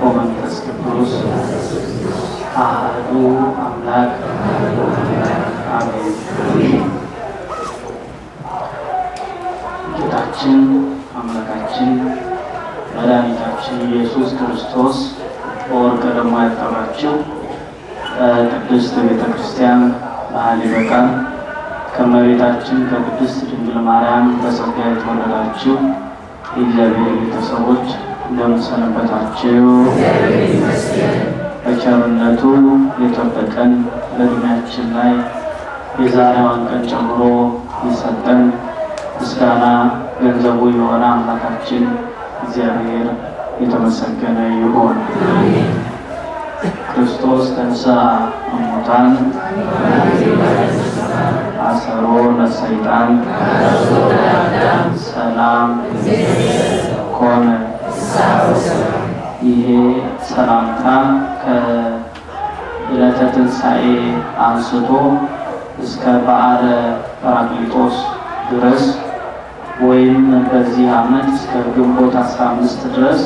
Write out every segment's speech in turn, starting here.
ወመንፈስ ቅዱስ አሐዱ አምላክ አሜን። ጌታችን አምላካችን መድኃኒታችን ኢየሱስ ክርስቶስ በወርቀ ደሙ ያጠራችው ቅድስት ቤተ ክርስቲያን መሀል ይበቃል። ከእመቤታችን ከቅድስት ድንግል ማርያም በጸጋ የተወለዳችሁ የእግዚአብሔር ቤተሰቦች እንደምንሰነበታችሁ በቸርነቱ የጠበቀን በእድሜያችን ላይ የዛሬዋን ቀን ጨምሮ የሰጠን ምስጋና ገንዘቡ የሆነ አምላካችን እግዚአብሔር የተመሰገነ ይሁን። ክርስቶስ ተንሥአ እሙታን አሰሮ ለሰይጣን ሰላም ኮነ። ይሄ ሰላምታ ከዕለተ ትንሣኤ አንስቶ እስከ በዓለ ጰራቅሊጦስ ድረስ ወይም በዚህ ዓመት እስከ ግንቦት 15 ድረስ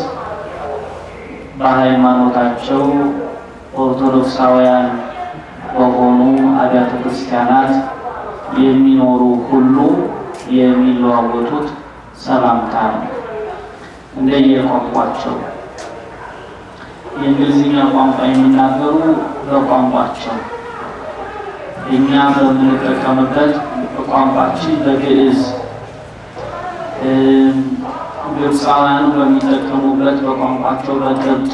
በሃይማኖታቸው ኦርቶዶክሳውያን በሆኑ አብያተ ክርስቲያናት የሚኖሩ ሁሉ የሚለዋወጡት ሰላምታ ነው። እንደየቋንቋቸው የእንግሊዝኛ ቋንቋ የሚናገሩ በቋንቋቸው፣ እኛ በምንጠቀምበት በቋንቋችን በግዕዝ፣ ግብፃውያኑ በሚጠቀሙበት በቋንቋቸው በቅብጥ፣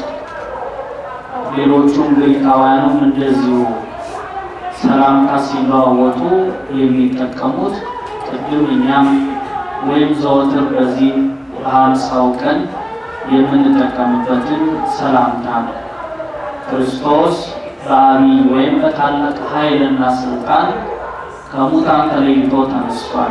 ሌሎቹም ግሪካውያኑም እንደዚሁ ሰላምታ ሲለዋወጡ የሚጠቀሙት ቅድም እኛም ወይም ዘወትር በዚህ በሀምሳው ቀን የምንጠቀምበትን ሰላምታ ነው። ክርስቶስ በአቢይ ወይም በታላቅ ኃይልና ስልጣን ከሙታን ተለይቶ ተነስቷል።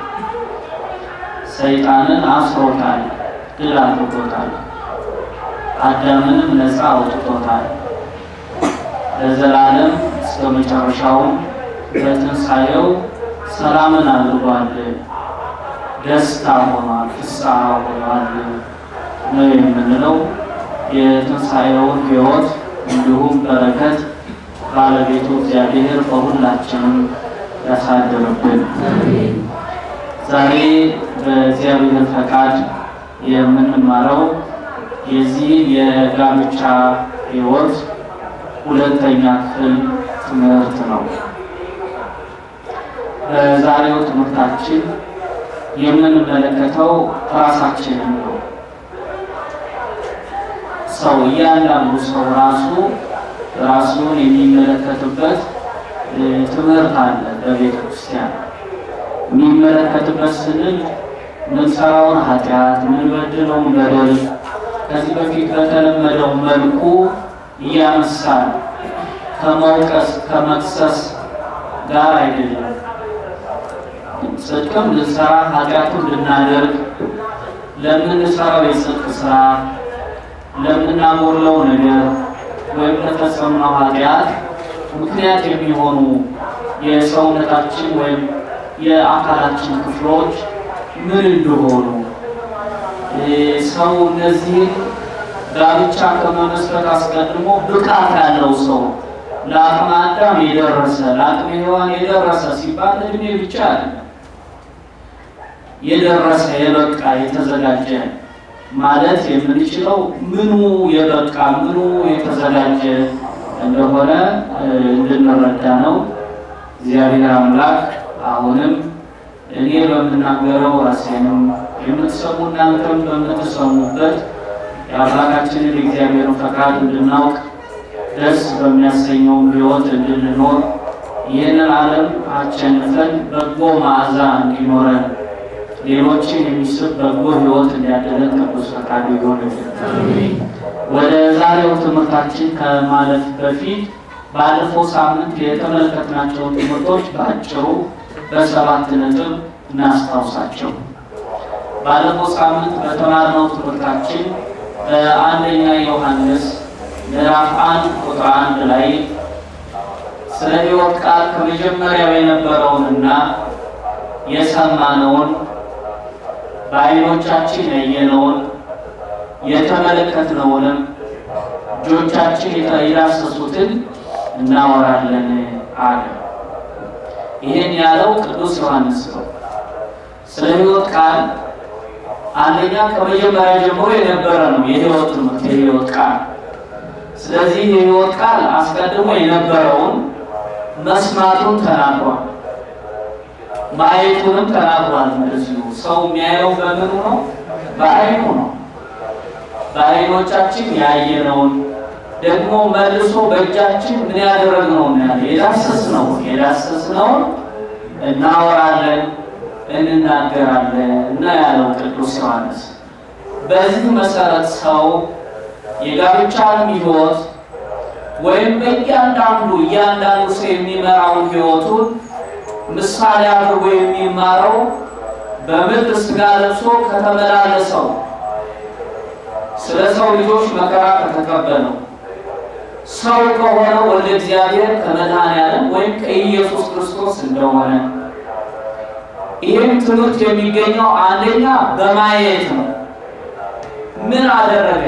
ሰይጣንን አስሮታል፣ ድል አድርጎታል። አዳምንም ነፃ አውጥቶታል። ለዘላለም እስከ መጨረሻውም በትንሣኤው ሰላምን አድርጓል። ደስታ ሆኗል፣ ፍስሐ ሆኗል ነው የምንለው። የትንሣኤውን ሕይወት እንዲሁም በረከት ባለቤቱ እግዚአብሔር በሁላችንም ያሳድርብን። ዛሬ በእግዚአብሔር ፈቃድ የምንማረው የዚህ የጋብቻ ሕይወት ሁለተኛ ክፍል ትምህርት ነው። በዛሬው ትምህርታችን የምንመለከተው ራሳችንን ነው። ሰው እያንዳንዱ ሰው ራሱ ራሱን የሚመለከትበት ትምህርት አለ። በቤተ ክርስቲያን የሚመለከትበት ስንል ምንሰራውን ኃጢአት፣ ምንበድለውን በደል ከዚህ በፊት በተለመደው መልኩ እያነሳን ከመውቀስ ከመክሰስ ጋር አይደለም። ጽድቅም ልንሰራ ኃጢአቱን ልናደርግ ለምንሰራው የጽድቅ ስራ ለምናጎድለው ነገር ወይም ለፈጸምነው ኃጢአት ምክንያት የሚሆኑ የሰውነታችን ወይም የአካላችን ክፍሎች ምን እንደሆኑ ሰው እነዚህን ጋብቻ ከመመስረት አስቀድሞ ብቃት ያለው ሰው ለአቅመ አዳም የደረሰ ለአቅመ ሔዋን የደረሰ ሲባል እድሜ ብቻ አይደለም። የደረሰ የበቃ የተዘጋጀ ማለት የምንችለው ምኑ የበቃ ምኑ የተዘጋጀ እንደሆነ እንድንረዳ ነው። እግዚአብሔር አምላክ አሁንም እኔ በምናገረው ራሴንም የምትሰሙ እናንተም በምትሰሙበት የአምላካችንን የእግዚአብሔርን ፈቃድ እንድናውቅ ደስ በሚያሰኘውም ሕይወት እንድንኖር ይህንን ዓለም አሸንፈን በጎ መዓዛ እንዲኖረን ሌሎችን የሚስብ በጎ ሕይወት እንዲያደለን ቅዱስ ፈቃዱ ይሆንልን። ወደ ዛሬው ትምህርታችን ከማለፍ በፊት ባለፈው ሳምንት የተመለከትናቸውን ትምህርቶች በአጭሩ በሰባት ነጥብ እናስታውሳቸው። ባለፈው ሳምንት በተማርነው ትምህርታችን በአንደኛ ዮሐንስ ምዕራፍ አንድ ቁጥር አንድ ላይ ስለ ሕይወት ቃል ከመጀመሪያው የነበረውንና የሰማነውን በዓይኖቻችን ያየነውን የተመለከትነውንም እጆቻችን የዳሰሱትን እናወራለን አለ። ይህን ያለው ቅዱስ ዮሐንስ ነው። ስለ ሕይወት ቃል አንደኛ ከመጀመሪያ ጀምሮ የነበረ ነው የሕይወት ትምህርት የሕይወት ቃል። ስለዚህ የሕይወት ቃል አስቀድሞ የነበረውን መስማቱን ተናግሯል፣ ማየቱንም ተናግሯል። እንደዚሁ ሰው የሚያየው በምኑ ነው? በዓይኑ ነው። በዓይኖቻችን ያየነውን ደግሞ መልሶ በእጃችን ምን ያደረግነውን ያለ የዳሰስነው የዳሰስነውን እናወራለን እንናገራለን እና ያለው ቅዱስ ዮሐንስ። በዚህ መሰረት ሰው የጋብቻንም ሕይወት ወይም በእያንዳንዱ እያንዳንዱ ሰው የሚመራውን ሕይወቱን ምሳሌ አድርጎ የሚማረው በምድር ሥጋ ለብሶ ከተመላለሰው ስለ ሰው ልጆች መከራ ከተቀበለው ሰው ከሆነው ወልደ እግዚአብሔር ከመድኃኔዓለም ወይም ከኢየሱስ ክርስቶስ እንደሆነ ይህም ትምህርት የሚገኘው አንደኛ በማየት ነው። ምን አደረገ?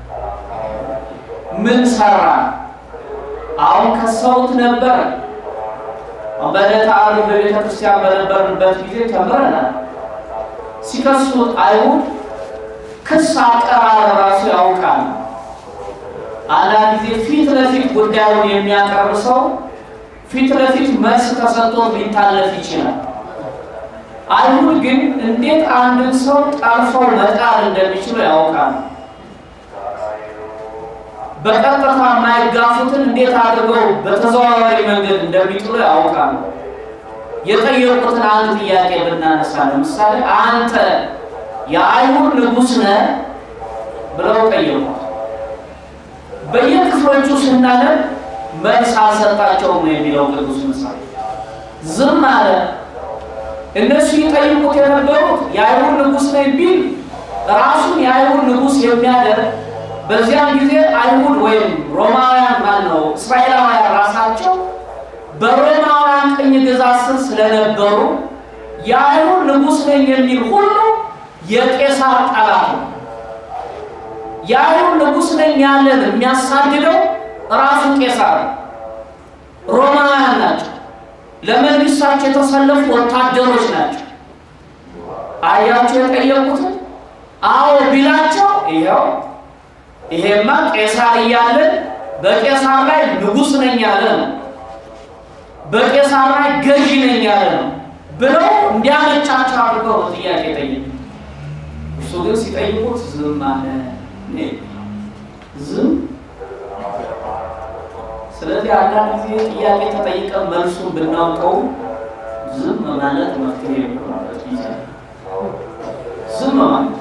ምን ሰራ? አሁን ከሰውት ነበረ። በዕለተ ዓርብ በቤተ ክርስቲያን በነበርንበት ጊዜ ተምረናል። ሲከሱት አይሁድ ክስ አቀራረብ ራሱ ያውቃል። አንዳንድ ጊዜ ፊት ለፊት ጉዳዩን የሚያቀርብ ሰው ፊት ለፊት መልስ ተሰጥቶ ሊታለፍ ይችላል። አይሁድ ግን እንዴት አንድን ሰው ጠልፈው መጣል እንደሚችሉ ያውቃል። በቀጥታ የማይጋፉትን እንዴት አድርገው በተዘዋዋሪ መንገድ እንደሚጥሉ ያውቃሉ። የጠየቁትን አንድ ጥያቄ ብናነሳ ለምሳሌ አንተ የአይሁድ ንጉሥ ነህ ብለው ጠየቁት። በየክፍሎቹ ስናነብ መልስ አልሰጣቸውም ነው የሚለው ቅዱስ ምሳሌ። ዝም አለ። እነሱ ይጠይቁት የነበሩት የአይሁድ ንጉሥ ነኝ ቢል ራሱን የአይሁድ ንጉሥ የሚያደርግ በዚያን ጊዜ አይሁድ ወይም ሮማውያን ማን ነው እስራኤላውያን ራሳቸው በሮማውያን ቅኝ ግዛት ስር ስለነበሩ የአይሁድ ንጉሥ ነኝ የሚል ሁሉ የቄሳር ጠላት ነው። የአይሁድ ንጉሥ ነኝ ያለን የሚያሳድደው ራሱ ቄሳር ነው። ሮማውያን ናቸው። ለመንግስታቸው የተሰለፉ ወታደሮች ናቸው። አያቸው የጠየቁትን አዎ ቢላቸው ይኸው ይሄማ ቄሳር እያለን በቄሳር ላይ ንጉሥ ነኝ ያለ ነው፣ በቄሳር ላይ ገዢ ነኝ ያለ ነው ብለው እንዲያመቻቸው አድርገው ነው ጥያቄ ጠየቁ። እሱ ግን ሲጠይቁት ዝም አለ። ዝም ስለዚህ አንዳንድ ጊዜ ጥያቄ ተጠይቀን መልሱን ብናውቀው ዝም ማለት መፍትሄ የሚሆንበት ጊዜ ዝም ማለት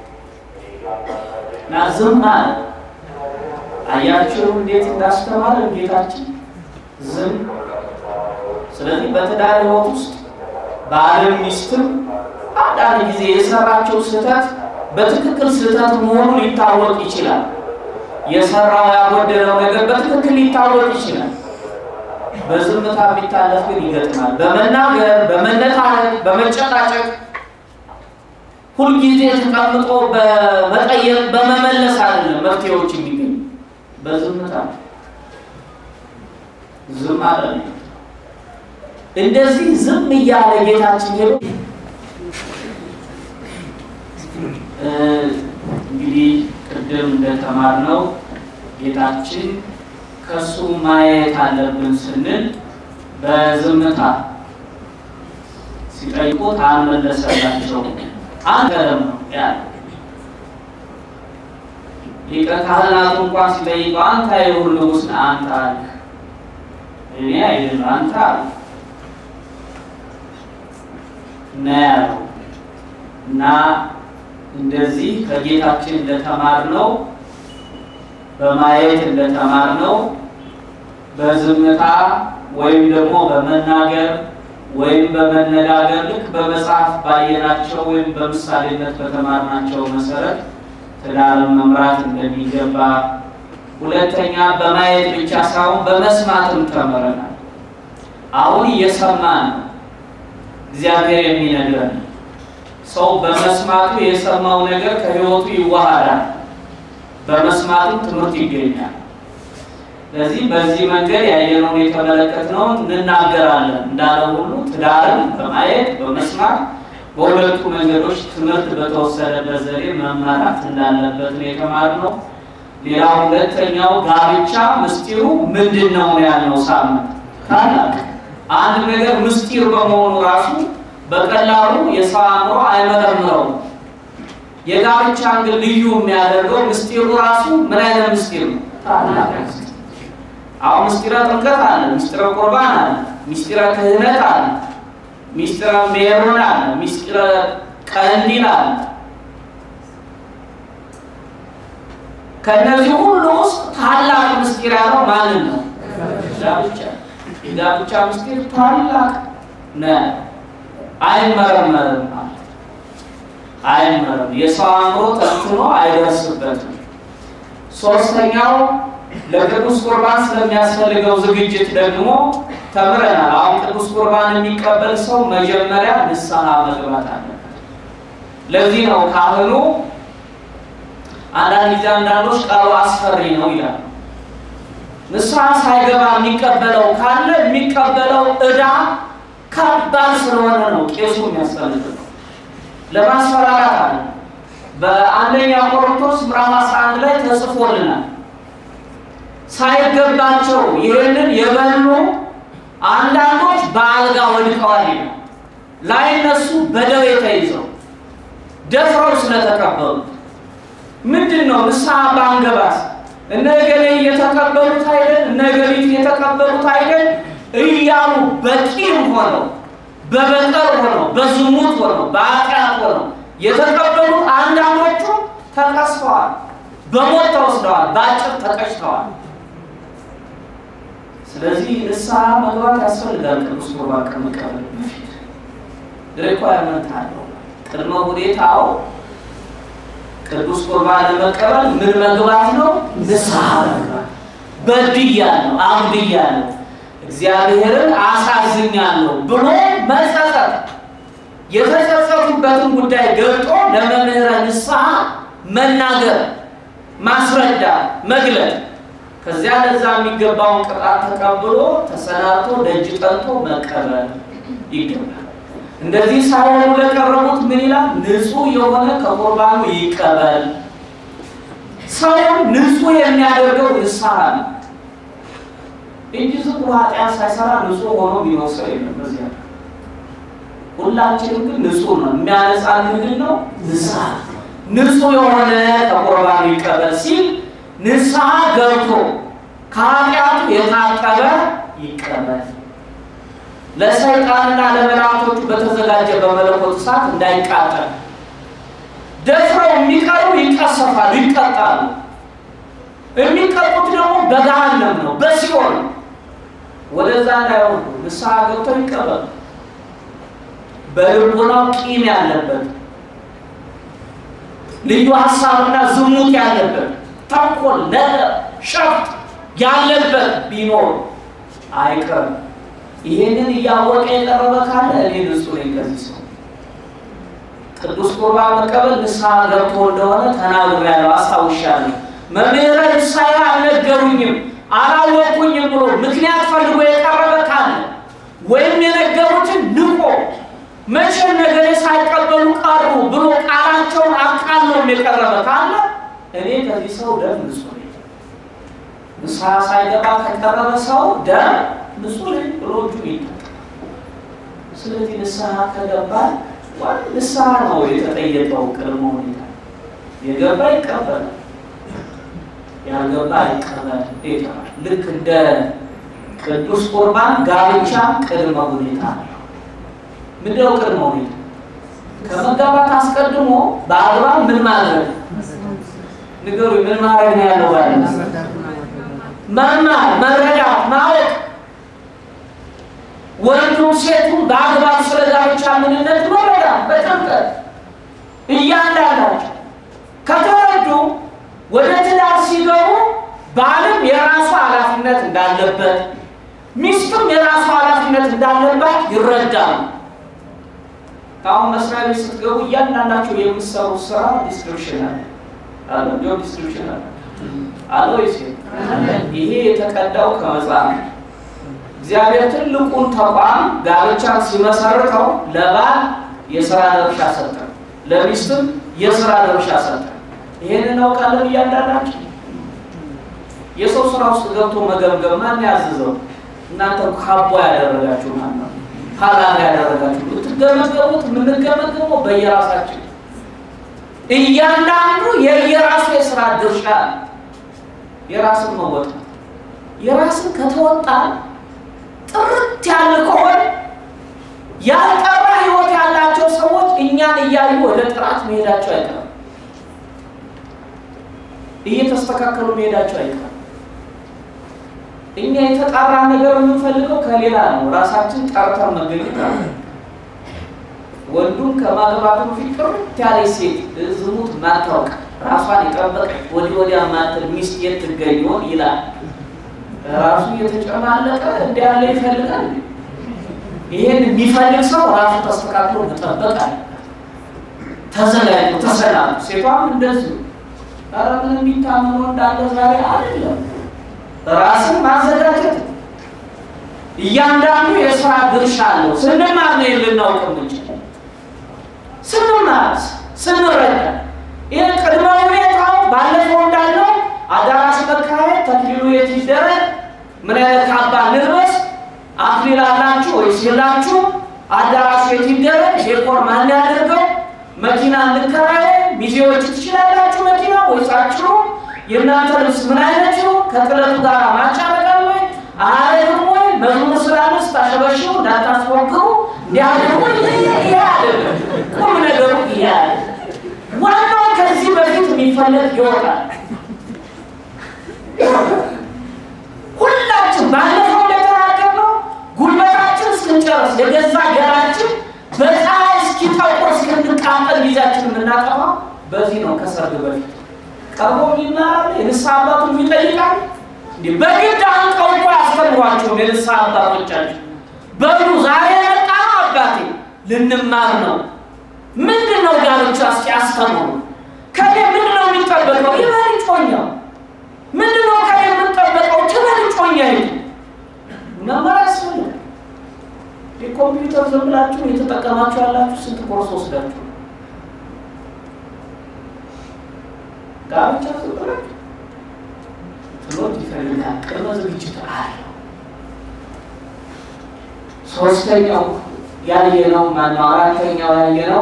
እና ዝም አለ። አያችሁ እንዴት እንዳስተማረ ጌታችን ዝም። ስለዚህ በትዳር ሕይወት ውስጥ ባልም ሚስትም አንዳንድ ጊዜ የሰራቸው ስህተት በትክክል ስህተት መሆኑ ሊታወቅ ይችላል። የሰራው ያጎደለው ነገር በትክክል ሊታወቅ ይችላል። በዝምታ የሚታለፍ ግን ይገጥማል። በመናገር በመነታረክ፣ በመጨቃጨቅ ሁልጊዜ ተቀምጦ በመጠየቅ በመመለስ አይደለም መፍትሄዎች የሚገኙ በዝምታ ዝም አለ። እንደዚህ ዝም እያለ ጌታችን ሄዶ እንግዲህ ቅድም እንደተማርነው ጌታችን ከሱ ማየት አለብን ስንል በዝምታ ሲጠይቁት አልመለሰላቸው። አንገረም ነው ያለ ሊቀ ካህናቱ እንኳን ሲጠይቀው አንተ አይሁድ ንጉሥ ነህ አንተ አለ። እኔ አይደለም አንተ አለ እና ያለው እና እንደዚህ ከጌታችን እንደተማርነው በማየት እንደተማርነው በዝምታ ወይም ደግሞ በመናገር ወይም በመነጋገር ልክ በመጽሐፍ ባየናቸው ወይም በምሳሌነት በተማርናቸው መሰረት ትዳርን መምራት እንደሚገባ፣ ሁለተኛ በማየት ብቻ ሳይሆን በመስማትም ተምረናል። አሁን እየሰማን ነው እግዚአብሔር የሚነግረን ሰው በመስማቱ የሰማው ነገር ከሕይወቱ ይዋሃዳል። በመስማትም ትምህርት ይገኛል። ስለዚህ በዚህ መንገድ ያየነውን የተመለከትነውን እንናገራለን እንዳለ ሁሉ ትዳርን በማየት በመስማት በሁለቱ መንገዶች ትምህርት በተወሰደበት ዘዴ መመራት እንዳለበት ነው የተማርነው። ሌላ ሁለተኛው ጋብቻ ምስጢሩ ምንድን ነው ያልነው ሳምንት ታላቅ አንድ ነገር ምስጢር በመሆኑ ራሱ በቀላሉ የሰው አእምሮ አይመረምረውም። የጋብቻን ግን ልዩ የሚያደርገው ምስጢሩ ራሱ ምን አይነት ምስጢር ነው? ታላቅ ምስጢር። አሁን ምስጢረ ጥምቀት አለ፣ ምስጢረ ቁርባን አለ፣ ምስጢረ ክህነት አለ፣ ምስጢረ ሜሮን አለ፣ ምስጢረ ቀንዲል አለ። ከእነዚህ ሁሉ ውስጥ ታላቅ ምስጢር ያለው ማንን ነው? ጋብቻ። የጋብቻ ምስጢር ታላቅ ነው፣ አይመረመርም ማለት አይመረም። የሰው አእምሮ ተንትኖ አይደርስበትም። ሶስተኛው ለቅዱስ ቁርባን ስለሚያስፈልገው ዝግጅት ደግሞ ተምረናል። አሁን ቅዱስ ቁርባን የሚቀበል ሰው መጀመሪያ ንስሐ መግባት አለበት። ለዚህ ነው ካህኑ አንዳንድ ጊዜ አንዳንዶች ቃሉ አስፈሪ ነው ይላሉ። ንስሐ ሳይገባ የሚቀበለው ካለ የሚቀበለው ዕዳ ከባድ ስለሆነ ነው ቄሱ የሚያስፈልገው ለማስፈራራት አለ። በአንደኛ ቆሮንቶስ ምዕራፍ 11 ላይ ተጽፎልናል። ሳይገባቸው ይህንን የበሉ አንዳንዶች በአልጋ ወድቀዋል ይላል። ላይነሱ በደዌ ተይዘው ደፍረው ስለተቀበሉት ምንድን ነው ንስሐ ባንገባስ እነ ገሌ እየተቀበሉት አይደል እነ ገሊት እየተቀበሉት አይደል እያሉ በቂም ሆነው በበቀል ሆነው በዝሙት ሆነው በኃጢአት ሆነው የተቀበሉት አንዳንዶቹ ተቀስፈዋል፣ በሞት ተወስደዋል፣ በአጭር ተቀጭተዋል። ስለዚህ ንስሐ መግባት ያስፈልጋል። ቅዱስ ቁርባን ከመቀበል በፊት ሪኳየርመንት አለው፣ ቅድመ ሁኔታው ቅዱስ ቁርባን ለመቀበል ምን መግባት ነው? ንስሐ መግባት። በድያለሁ፣ አብድያለሁ እግዚአብሔርን አሳዝኛለሁ ብሎ መጸጸት፣ የተጸጸቱበትን ጉዳይ ገልጦ ለመምህረ ንስሐ መናገር፣ ማስረዳት፣ መግለጥ፣ ከዚያ ለዛ የሚገባውን ቅጣት ተቀብሎ ተሰናብቶ ደጅ ጠንቶ መቀበል ይገባል። እንደዚህ ሳይሆኑ ለቀረቡት ምን ይላል? ንጹሕ የሆነ ከቁርባኑ ይቀበል። ሰውን ንጹሕ የሚያደርገው ንስሐ ነው እንጂ ዝም ብሎ ኃጢአት ሳይሰራ ንጹሕ ሆኖ ቢኖር ሰው የለም። በዚያ ሁላችንም ግን ንጹሕ ነው። የሚያነጻን ምንድን ነው? ንስሐ። ንጹሕ የሆነ ከቁርባኑ ይቀበል ሲል ንስሐ ገብቶ ከኃጢአቱ የታቀበ ይቀበል። ለሰይጣንና ለመላእክቶቹ በተዘጋጀ በመለኮት እሳት እንዳይቃጠል ደፍረው የሚቀሩ ይቀሰፋሉ፣ ይቀጣሉ። የሚቀጡት ደግሞ በገሃነም ነው፣ በሲኦል ነው። ወደዛ እንዳይወርዱ ንስሐ ገብተው ይቀበሉ። በልቦናው ቂም ያለበት ልዩ ሀሳብና ዝሙት ያለበት ተንኮል፣ ነገር፣ ሸፍጥ ያለበት ቢኖር አይቀርም። ይሄንን እያወቀ የቀረበ ካለ እኔ ንጹሕ ነኝ ከዚህ ሰው ቅዱስ ቁርባን መቀበል ንስሐ ገብቶ እንደሆነ ተናግሬያለሁ፣ አስታውሻለሁ። መምህረ ንስሐ አልነገሩኝም አላወቁኝም ብሎ ምክንያት ፈልጎ የቀረበ ካለ ወይም የነገሩትን ንቆ መቼ ነገሬ ሳይቀበሉ ቀሩ ብሎ ቃላቸውን አቃሎም የቀረበ ካለ እኔ ከዚህ ሰው ደም ንጹሕ ነኝ። ንስሐ ሳይገባ ከቀረበ ሰው ደም ንጹሕ ነኝ ብሎ እጁ ይታል። ስለዚህ ንስሐ ከገባ ዋን ንስሐ ነው የተጠየቀው ቅድመ ሁኔታ የገባ ይቀበላል ያልገባ ይቀበል ይተዋል። ልክ እንደ ቅዱስ ቁርባን ጋብቻ ቅድመ ሁኔታ ነው። ምንድነው ቅድመ ሁኔታ? ከመጋባት አስቀድሞ በአግባብ ምን ማድረግ ንገሩ። ምን ማድረግ ነው ያለው? ባለ መማር፣ መረዳት፣ ማወቅ ወንዱም ሴቱም በአግባብ ስለ ጋብቻ ምንነት መረዳት በጥምቀት እያንዳንዳቸው ከተረዱ ወደ ትዳር ሲገቡ ባልም የራሱ ኃላፊነት እንዳለበት ሚስትም የራሱ ኃላፊነት እንዳለባት ይረዳሉ። አሁን መስሪያ ቤት ስትገቡ እያንዳንዳቸው የምትሰሩ ስራ ዲስክሪፕሽን አለ አለ ጆብ ዲስክሪፕሽን አለ። አለ ወይስ ይሄ የተቀዳው ከመጽሐፍ ነው። እግዚአብሔር ትልቁን ተቋም ጋብቻን ሲመሰርተው ለባል የስራ ድርሻ ሰጠ፣ ለሚስትም የስራ ድርሻ ሰጠ። ይሄን እናውቃለን እያንዳንዳችን። የሰው ስራ ውስጥ ገብቶ መገምገም ማን ያዝዘው? እናንተ ካቦ ያደረጋችሁ ማን ነው? ኃላፊ ያደረጋችሁ የምትገመገሙት የምንገመገመው በየራሳችን እያንዳንዱ የየራሱ የስራ ድርሻ የራስን መወጣት የራስን ከተወጣ ጥርት ያለ ከሆነ ያልጠራ ህይወት ያላቸው ሰዎች እኛን እያዩ ወደ ጥራት መሄዳቸው አይቀርም። እየተስተካከሉ መሄዳቸው አይቀርም። እኛ የተጣራ ነገር የምንፈልገው ከሌላ ነው። ራሳችን ጠርተን መገኘት አለ። ወንዱም ከማግባቱ በፊት ጥርት ያለ ሴት ዝሙት ማታውቅ ራሷን የጠበቀ ወዲህ ወዲያ ማትል ሚስት የት ትገኝ ይሆን ይላል። ራሱ እየተጨማለቀ እንዲ ያለ ይፈልጋል። ይሄን የሚፈልግ ሰው ራሱ ተስተካክሎ መጠበቅ አለ። ተዘጋጅ ተሰላም። ሴቷም እንደዚሁ ኧረ ምን የሚታምኖ እንዳለ ዛሬ አይደለም። ራስን ማዘጋጀት እያንዳንዱ የስራ ድርሻ አለው። ስንማር ነው ልናውቅ የምንችል ስንማር ስንረዳ ይህ ቅድመ ሁኔታው ባለፈው እንዳለው አዳራሽ መካሄድ፣ ተክሊሉ የት ይደረግ፣ ምን አይነት ካባ ንልበስ፣ አክሊል አላችሁ ወይስ የላችሁ፣ አዳራሹ የት ይደረግ፣ ዴኮር ማን ያደርገው፣ መኪና እንከራየ፣ ሚዜዎች ትችላላችሁ መኪና ወይስ አችሉ፣ የእናንተ ልብስ ምን አይነት ነው፣ ከጥለቱ ጋር ማቻረጋል ወይ አያደርም ወይ፣ መዝሙር ስላለስ ታሸበሽቡ እንዳታስፎግሩ እንዲያደርጉ ይሄ አይደለም። ቁም ነገሩ ይሄ አለ። ዋናው ከዚህ በፊት የሚፈለግ ይወጣል። ሁላችን ባለፈው እንደተናገርነው ጉልበታችን እስክንጨርስ የገዛ ገራችን በፀሐይ እስኪጠቁር እስክንቃጠል ጊዜያችን የምናጠፋው በዚህ ነው። ከሰርግ በፊት ቀርቦ ይማራል፣ የንስሐ አባቱን ይጠይቃል። እንዲህ በግድ አንቀው እኮ ያስተምሯቸውም የንስሐ አባቶቻችን በሉ ዛሬ የመጣ ነው አባቴ ልንማር ነው። ምንድን ነው ጋብቻ? እስኪ አስተምሩ። ከኔ ምንድን ነው የሚጠበቀው? ይበል ጮኛው ምንድን ነው ከኔ የምንጠበቀው? ትበል ጮኛ ይ መመር ያስፈልጋል። የኮምፒውተር ዝም ብላችሁ የተጠቀማችሁ ያላችሁ ስንት ኮርስ ወስዳችሁ ጋብቻ ዝም ብላችሁ ትሎት ይፈልጋል። ቅድመ ዝግጅት አለው። ሶስተኛው ያየነው ማነው? አራተኛው ያየነው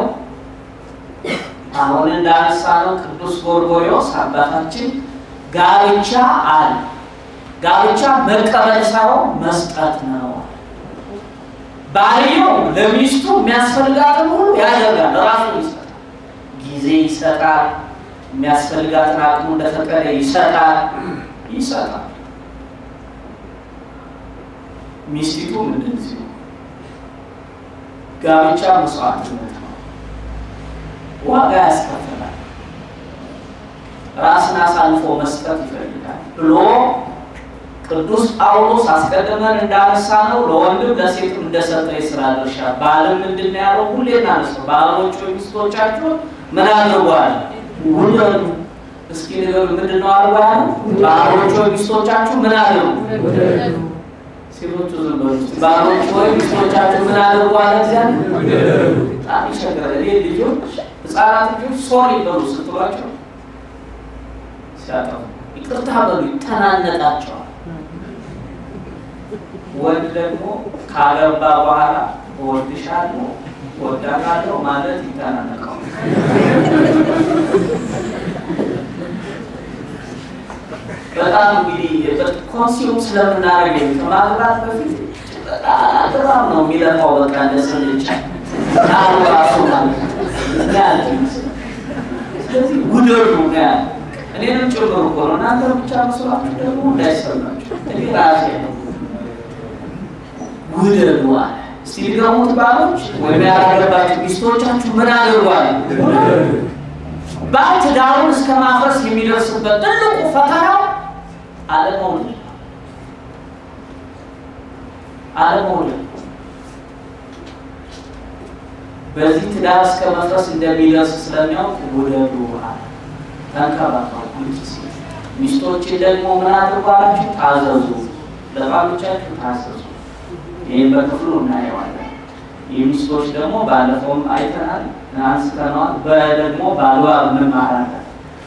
አሁን እንዳነሳ ነው ቅዱስ ጎርጎርዮስ አባታችን ጋብቻ አለ። ጋብቻ መቀበል ሳይሆን መስጠት ነው። ባልየው ለሚስቱ የሚያስፈልጋትን ሁሉ ያደርጋል፣ ራሱ ይሰጣል፣ ጊዜ ይሰጣል፣ የሚያስፈልጋትን አቅሙ እንደፈቀደ ይሰጣል ይሰጣል። ሚስቲቱም እንደዚሁ ጋብቻ መስዋዕትነት ነው፣ ዋጋ ያስከፍላል፣ ራስን አሳልፎ መስጠት ይፈልጋል ብሎ ቅዱስ ጳውሎስ አስቀድመን እንዳነሳ ነው ለወንድም ለሴትም እንደሰጠ የስራ ድርሻ ባልም ምንድን ነው ያለው? ሁሌ እናነሳው ባሎች ወይ ሚስቶቻችሁ ምን አድርጓል? ውደዱ። እስኪ ንገሩ፣ ምንድን ነው አድርጓ ያለው? ባሎች ወይ ሚስቶቻችሁ ምን አድርጉ? ሴቶቹ ዝም በሉ እስኪ። ባሎች ወይ ሚስቶቻችሁ ምን አድርጉ አለ እግዚአብሔር። በጣም ይቸግራል። እኔ ልጆች ህፃናት ልጆች ሶሪ በሉ ስትሏቸው ሲያጠፉ ይቅርታ በሉ ይተናነቃቸዋል። ወንድ ደግሞ ካገባ በኋላ እወድሻለሁ እወዳታለሁ ማለት ይተናነቀዋል። በጣም እንግዲህ ኮንሲዩም ስለምናደርግ ከማግባት በፊት በጣም ነው የሚለፋው። በቃ እንደስልቻ ቃሉ ራሱ ማለት ነው። ስለዚህ ውደዱ ነው ያለ እኔንም ጭምር እኮ ነው። እናንተ ብቻ መስሏችሁ ደግሞ እንዳይሰማችሁ እኔ ራሴ ነው ውደዱ አለ። እስቲ ሊገሙት ባሎች ወይም ያላገባችሁ ሚስቶቻችሁ ምን አድርጓል? ባል ትዳሩን እስከ ማፍረስ የሚደርስበት ትልቁ ፈተናው አለመውለድ አለመውለድ። በዚህ ትዳር እስከ መፍረስ እንደሚደርስ ስለሚያውቅ ውደዱ አለ። ተንከባከቡ ልጅ ሴት ሚስቶችን ደግሞ ምን አድርጓላችሁ? ታዘዙ፣ ለባሎቻችሁ ታዘዙ። ይህም በክፍሉ እናየዋለን። የሚስቶች ደግሞ ባለፈውም አይተናል፣ አንስተነዋል። በደግሞ በአግባብ እንማራለን።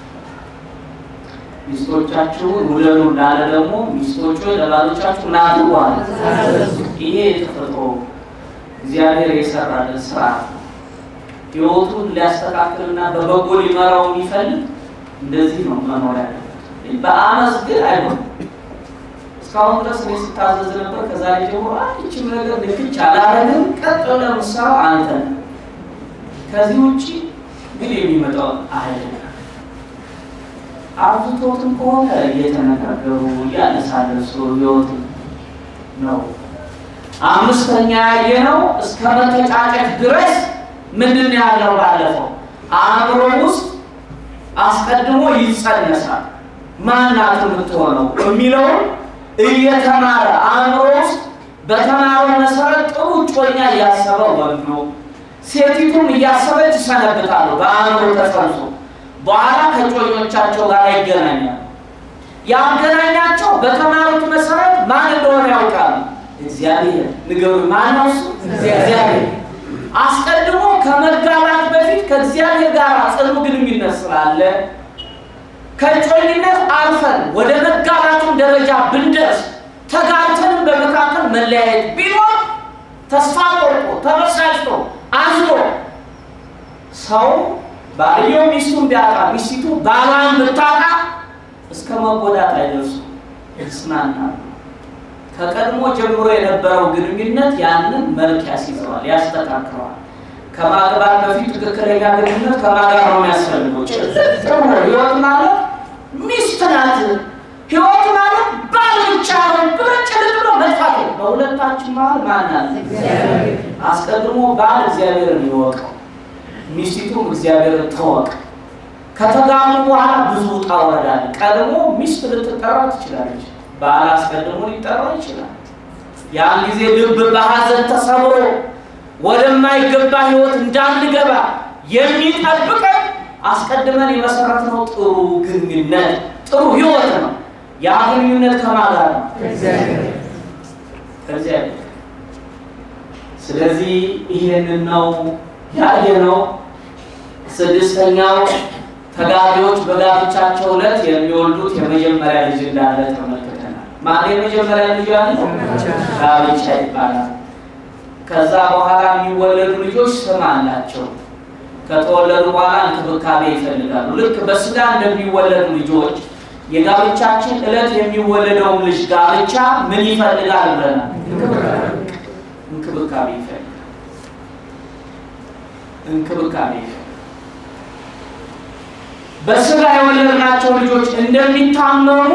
ሚስቶቻችሁን ውደዱ እንዳለ ደግሞ ሚስቶቹ ለባሎቻችሁ ናድጓል። ይሄ የተፈጥሮ እግዚአብሔር የሰራልን ስርዓት ነው። ህይወቱን ሊያስተካክልና በበጎ ሊመራው የሚፈልግ እንደዚህ ነው መኖር ያለበት። በአመፅ ግን አይሆንም። እስካሁን ድረስ እኔ ስታዘዝ ነበር። ከዛሬ ጀምሮ አንድችም ነገር ልክች አላረግም። ቀጥ ብለህ የምትሰራው አንተ ነህ። ከዚህ ውጭ ግን የሚመጣው አይደለም። አብዝቶትም ከሆነ እየተነጋገሩ እያነሳለሱ ህይወት ነው። አምስተኛ ያየነው እስከ መተጫጨት ድረስ ምንድን ነው ያለው? ባለፈው አእምሮ ውስጥ አስቀድሞ ይጸነሳል። ማናት የምትሆነው የሚለውን እየተማረ አእምሮ ውስጥ በተማረው መሰረት ጥሩ እጮኛ እያሰበ ወንዱ ሴቲቱም እያሰበች ይሰነብታሉ። በአእምሮ ተጸንሶ በኋላ ከጮኞቻቸው ጋር ይገናኛሉ። ያገናኛቸው በተማሩት መሰረት ማን እንደሆነ ያውቃሉ። እግዚአብሔር ንገሩ። ማን ነው እሱ? እግዚአብሔር። አስቀድሞ ከመጋባት በፊት ከእግዚአብሔር ጋር ጽኑ ግንኙነት ስላለ ከጮኝነት አልፈን ወደ መጋባቱን ደረጃ ብንደርስ ተጋብተንም በመካከል መለያየት ቢኖር ተስፋ ቆርጦ ተበሳጭቶ አዝኖ ሰው ባልየው ሚስቱን ቢያጣ ሚስቲቱ ባሏን ብታጣ እስከ መጎዳት አይደርሱም፣ ይጽናናሉ። ከቀድሞ ጀምሮ የነበረው ግንኙነት ያንን መልክ ያስይዘዋል፣ ያስተካክለዋል። ከማግባት በፊት ትክክለኛ ግንኙነት ከማጋር ነው የሚያስፈልገው። ጥሩ ህይወት ማለት ሚስት ናት፣ ህይወት ማለት ባል ብቻ ነው ብሎ ጭልጥ ብሎ መጥፋት ነው። በሁለታችን መሀል ማን አለ? አስቀድሞ ባል እግዚአብሔርን ይወቀው፣ ሚስቲቱም እግዚአብሔርን ተወቅ። ከተጋሙ በኋላ ብዙ ውጣ ውረድ አለ። ቀድሞ ሚስት ልትጠራ ትችላለች፣ ባል አስቀድሞ ሊጠራ ይችላል። ያን ጊዜ ልብ በሐዘን ተሰብሮ ወደማይገባ ህይወት እንዳንገባ የሚጠብቀን አስቀድመን የመሰረትነው ጥሩ ግንኙነት ጥሩ ህይወት ነው። ያ ግንኙነት ከማን ጋር ነው? ከእግዚአብሔር። ስለዚህ ይህንን ነው ያየነው። ስድስተኛው ተጋቢዎች በጋብቻቸው ዕለት የሚወልዱት የመጀመሪያ ልጅ እንዳለ ተመልክተናል። ማን የመጀመሪያ ልጅ ያለ ጋብቻ ይባላል። ከዛ በኋላ የሚወለዱ ልጆች ስም አላቸው። ከተወለዱ በኋላ እንክብካቤ ይፈልጋሉ። ልክ በስጋ እንደሚወለዱ ልጆች የጋብቻችን ዕለት የሚወለደውን ልጅ ጋብቻ ምን ይፈልጋል ብለናል? እንክብካቤ ይፈልጋል። እንክብካቤ ይፈልጋል። በስጋ የወለድናቸው ልጆች እንደሚታመሙ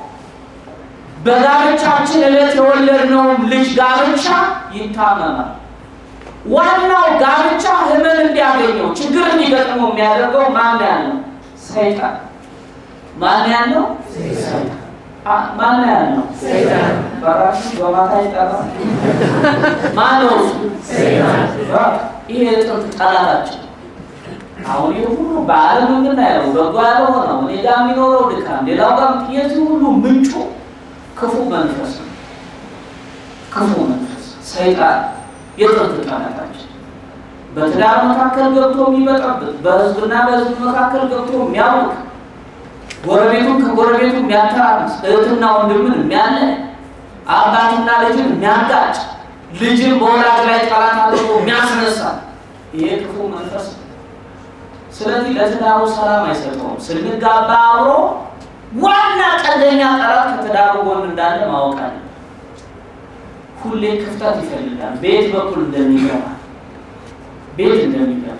በጋብቻችን ዕለት የወለድነውም ልጅ ጋብቻ ይታመማል። ዋናው ጋብቻ ህመም እንዲያገኘው ችግር እንዲገጥመው የሚያደርገው ማን ያለው? ሰይጣን። ማን ያለው? ማን ያለው? በራሱ በማታ ይጠራል። ማን ነው እሱ? ይሄ የጥንት ጠላታችን። አሁን ይህ ሁሉ በዓለም የምናየው በጎ ያልሆነው እኔ ጋር የሚኖረው ድካም፣ ሌላው ጋር የዚህ ሁሉ ምንጩ ክፉ መንፈስ ነው። ክፉ መንፈስ ሰይጣን የጥንት ጠላታችን በትዳር መካከል ገብቶ የሚበጠብጥ በህዝብና በህዝብ መካከል ገብቶ የሚያውቅ ጎረቤቱን ከጎረቤቱ የሚያተራምስ እህትና ወንድምን የሚያለይ አባትና ልጅን የሚያጋጭ ልጅን በወላጅ ላይ ጠላት አድርጎ የሚያስነሳ ይሄ ክፉ መንፈስ ነው። ስለዚህ ለትዳሩ ሰላም አይሰጠውም። ስንጋባ አብሮ ዋና ቀንደኛ ጠላት ከትዳሩ ጎን እንዳለ ማወቅ አለ። ሁሌ ክፍተት ይፈልጋል። ቤት በኩል እንደሚገባ ቤት እንደሚገባ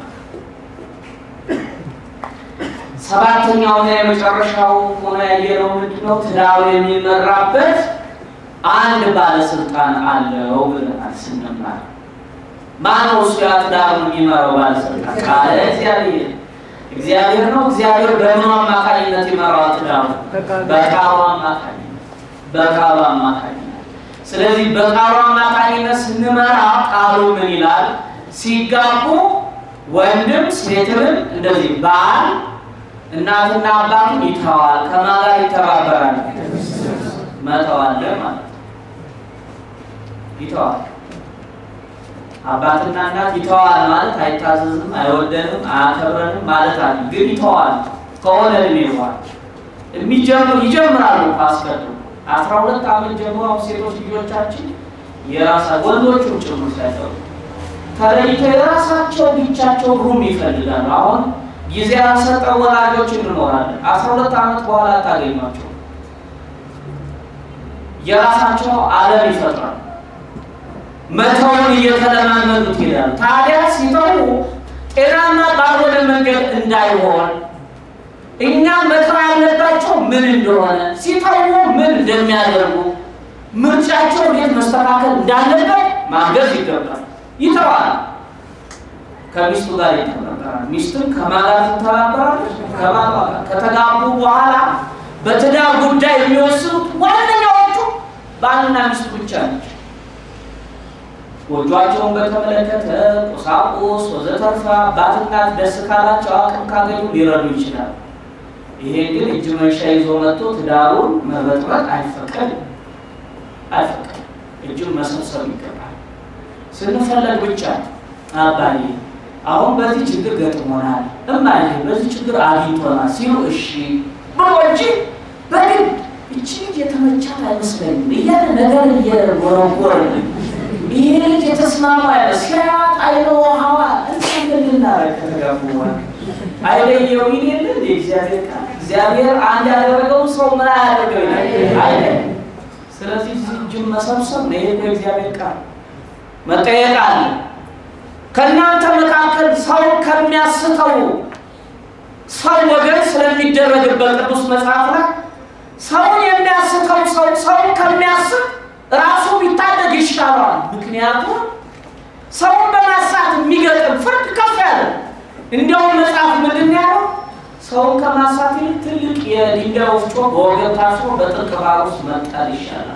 ሰባተኛውና የመጨረሻው ሆኖ ያየነው ምንድነው? ትዳሩ የሚመራበት አንድ ባለስልጣን አለው ብለናል ስንማር። ማነው እሱ? ያ ትዳሩን የሚመራው ባለስልጣን ቃለ እግዚአብሔር እግዚአብሔር ነው። እግዚአብሔር በምኑ አማካኝነት ይመራዋል ትዳሩ? በቃሉ አማካኝነት በቃሉ አማካኝነት ስለዚህ በቃሉ አማካኝነት ስንመራ ቃሉ ምን ይላል? ሲጋቡ ወንድም ሴትንም እንደዚህ ባል እናትና አባቱን ይተዋል። ከማን ጋር ይተባበራል? መተዋለ ማለት ነው። ይተዋል። አባትና እናት ይተዋል ማለት አይታዘዝም፣ አይወደንም፣ አያከብረንም ማለት አለ። ግን ይተዋል ከሆነ እድሜ በኋላ የሚጀምሩ ይጀምራሉ። አስቀድሞ አስራ ሁለት ዓመት ጀምሮ ሴቶች ልጆቻችን የራሳ ወንዶቹም ጭምር ሳይቀሩ ተለይተው የራሳቸው ብቻቸው ሩም ይፈልጋሉ። አሁን ጊዜ ያልሰጠው ወላጆች እንኖራለን። አስራ ሁለት ዓመት በኋላ ታገኟቸው የራሳቸው ዓለም ይፈጥራሉ። መተውን እየተለማመዱት ይላሉ። ታዲያ ሲተው ጤናማ ባልሆነ መንገድ እንዳይሆን እኛ መተው ያለባቸው ምን እንደሆነ ሲተው ምን እንደሚያደርጉ ምርጫቸው እንዴት መስተካከል እንዳለበት ማገዝ ይገባል። ይተዋል። ከሚስቱ ጋር ይተባበራል። ሚስትም ከማን ጋር ትተባበራለች? ከባሏ ጋር። ከተጋቡ በኋላ በትዳር ጉዳይ የሚወስኑት ዋነኛዎቹ ባልና ሚስቱ ብቻ ናቸው። ጎጇቸውን በተመለከተ ቁሳቁስ ወዘተርፋ አባትና ደስ ካላቸው አቅም ካገኙ ሊረዱ ይችላል። ይሄ ግን እጅ መንሻ ይዞ መጥቶ ትዳሩን መበጥበጥ አይፈቀድም አይፈቀድም። እጁን መሰብሰብ ይገባል። ስንፈለግ ብቻ አባዬ አሁን በዚህ ችግር ገጥሞናል፣ እማዬ በዚህ ችግር አግኝቶናል ሲሉ እሺ ብሎ እንጂ በግድ እቺ ልጅ የተመቻት አይመስለኝም እያለ ነገር እየጎረጎረልን ይሄ ልጅ የተስማማ ያለ ሲያያት አይነ ውሃዋ እንዴት ልናረግ ከተጋቡ በኋላ አይለየው ይል የለ እንደ እግዚአብሔር ቃል እግዚአብሔር አንድ ያደረገው ሰው ምን አያደርገው ይላል አይለ ስለዚህ እጅን መሰብሰብ ነው። ይሄ እግዚአብሔር ቃል መጠየቅ አለ። ከእናንተ መካከል ሰው ከሚያስተው ሰው ወገን ስለሚደረግበት ቅዱስ መጽሐፍ ላይ ሰውን የሚያስተው ሰው ሰውን ከሚያስት ራሱ ቢታደግ ይሻለዋል። ምክንያቱም ሰውን በማሳት የሚገጥም ፍርድ ከፍ ያለ እንዲያውም መጽሐፍ ምንድን ያለው ሰውን ከማሳት ይልቅ ትልቅ የድንጋይ ወፍጮ በወገብ ታስሮ በጥልቅ ባህር ውስጥ መጣል ይሻላል።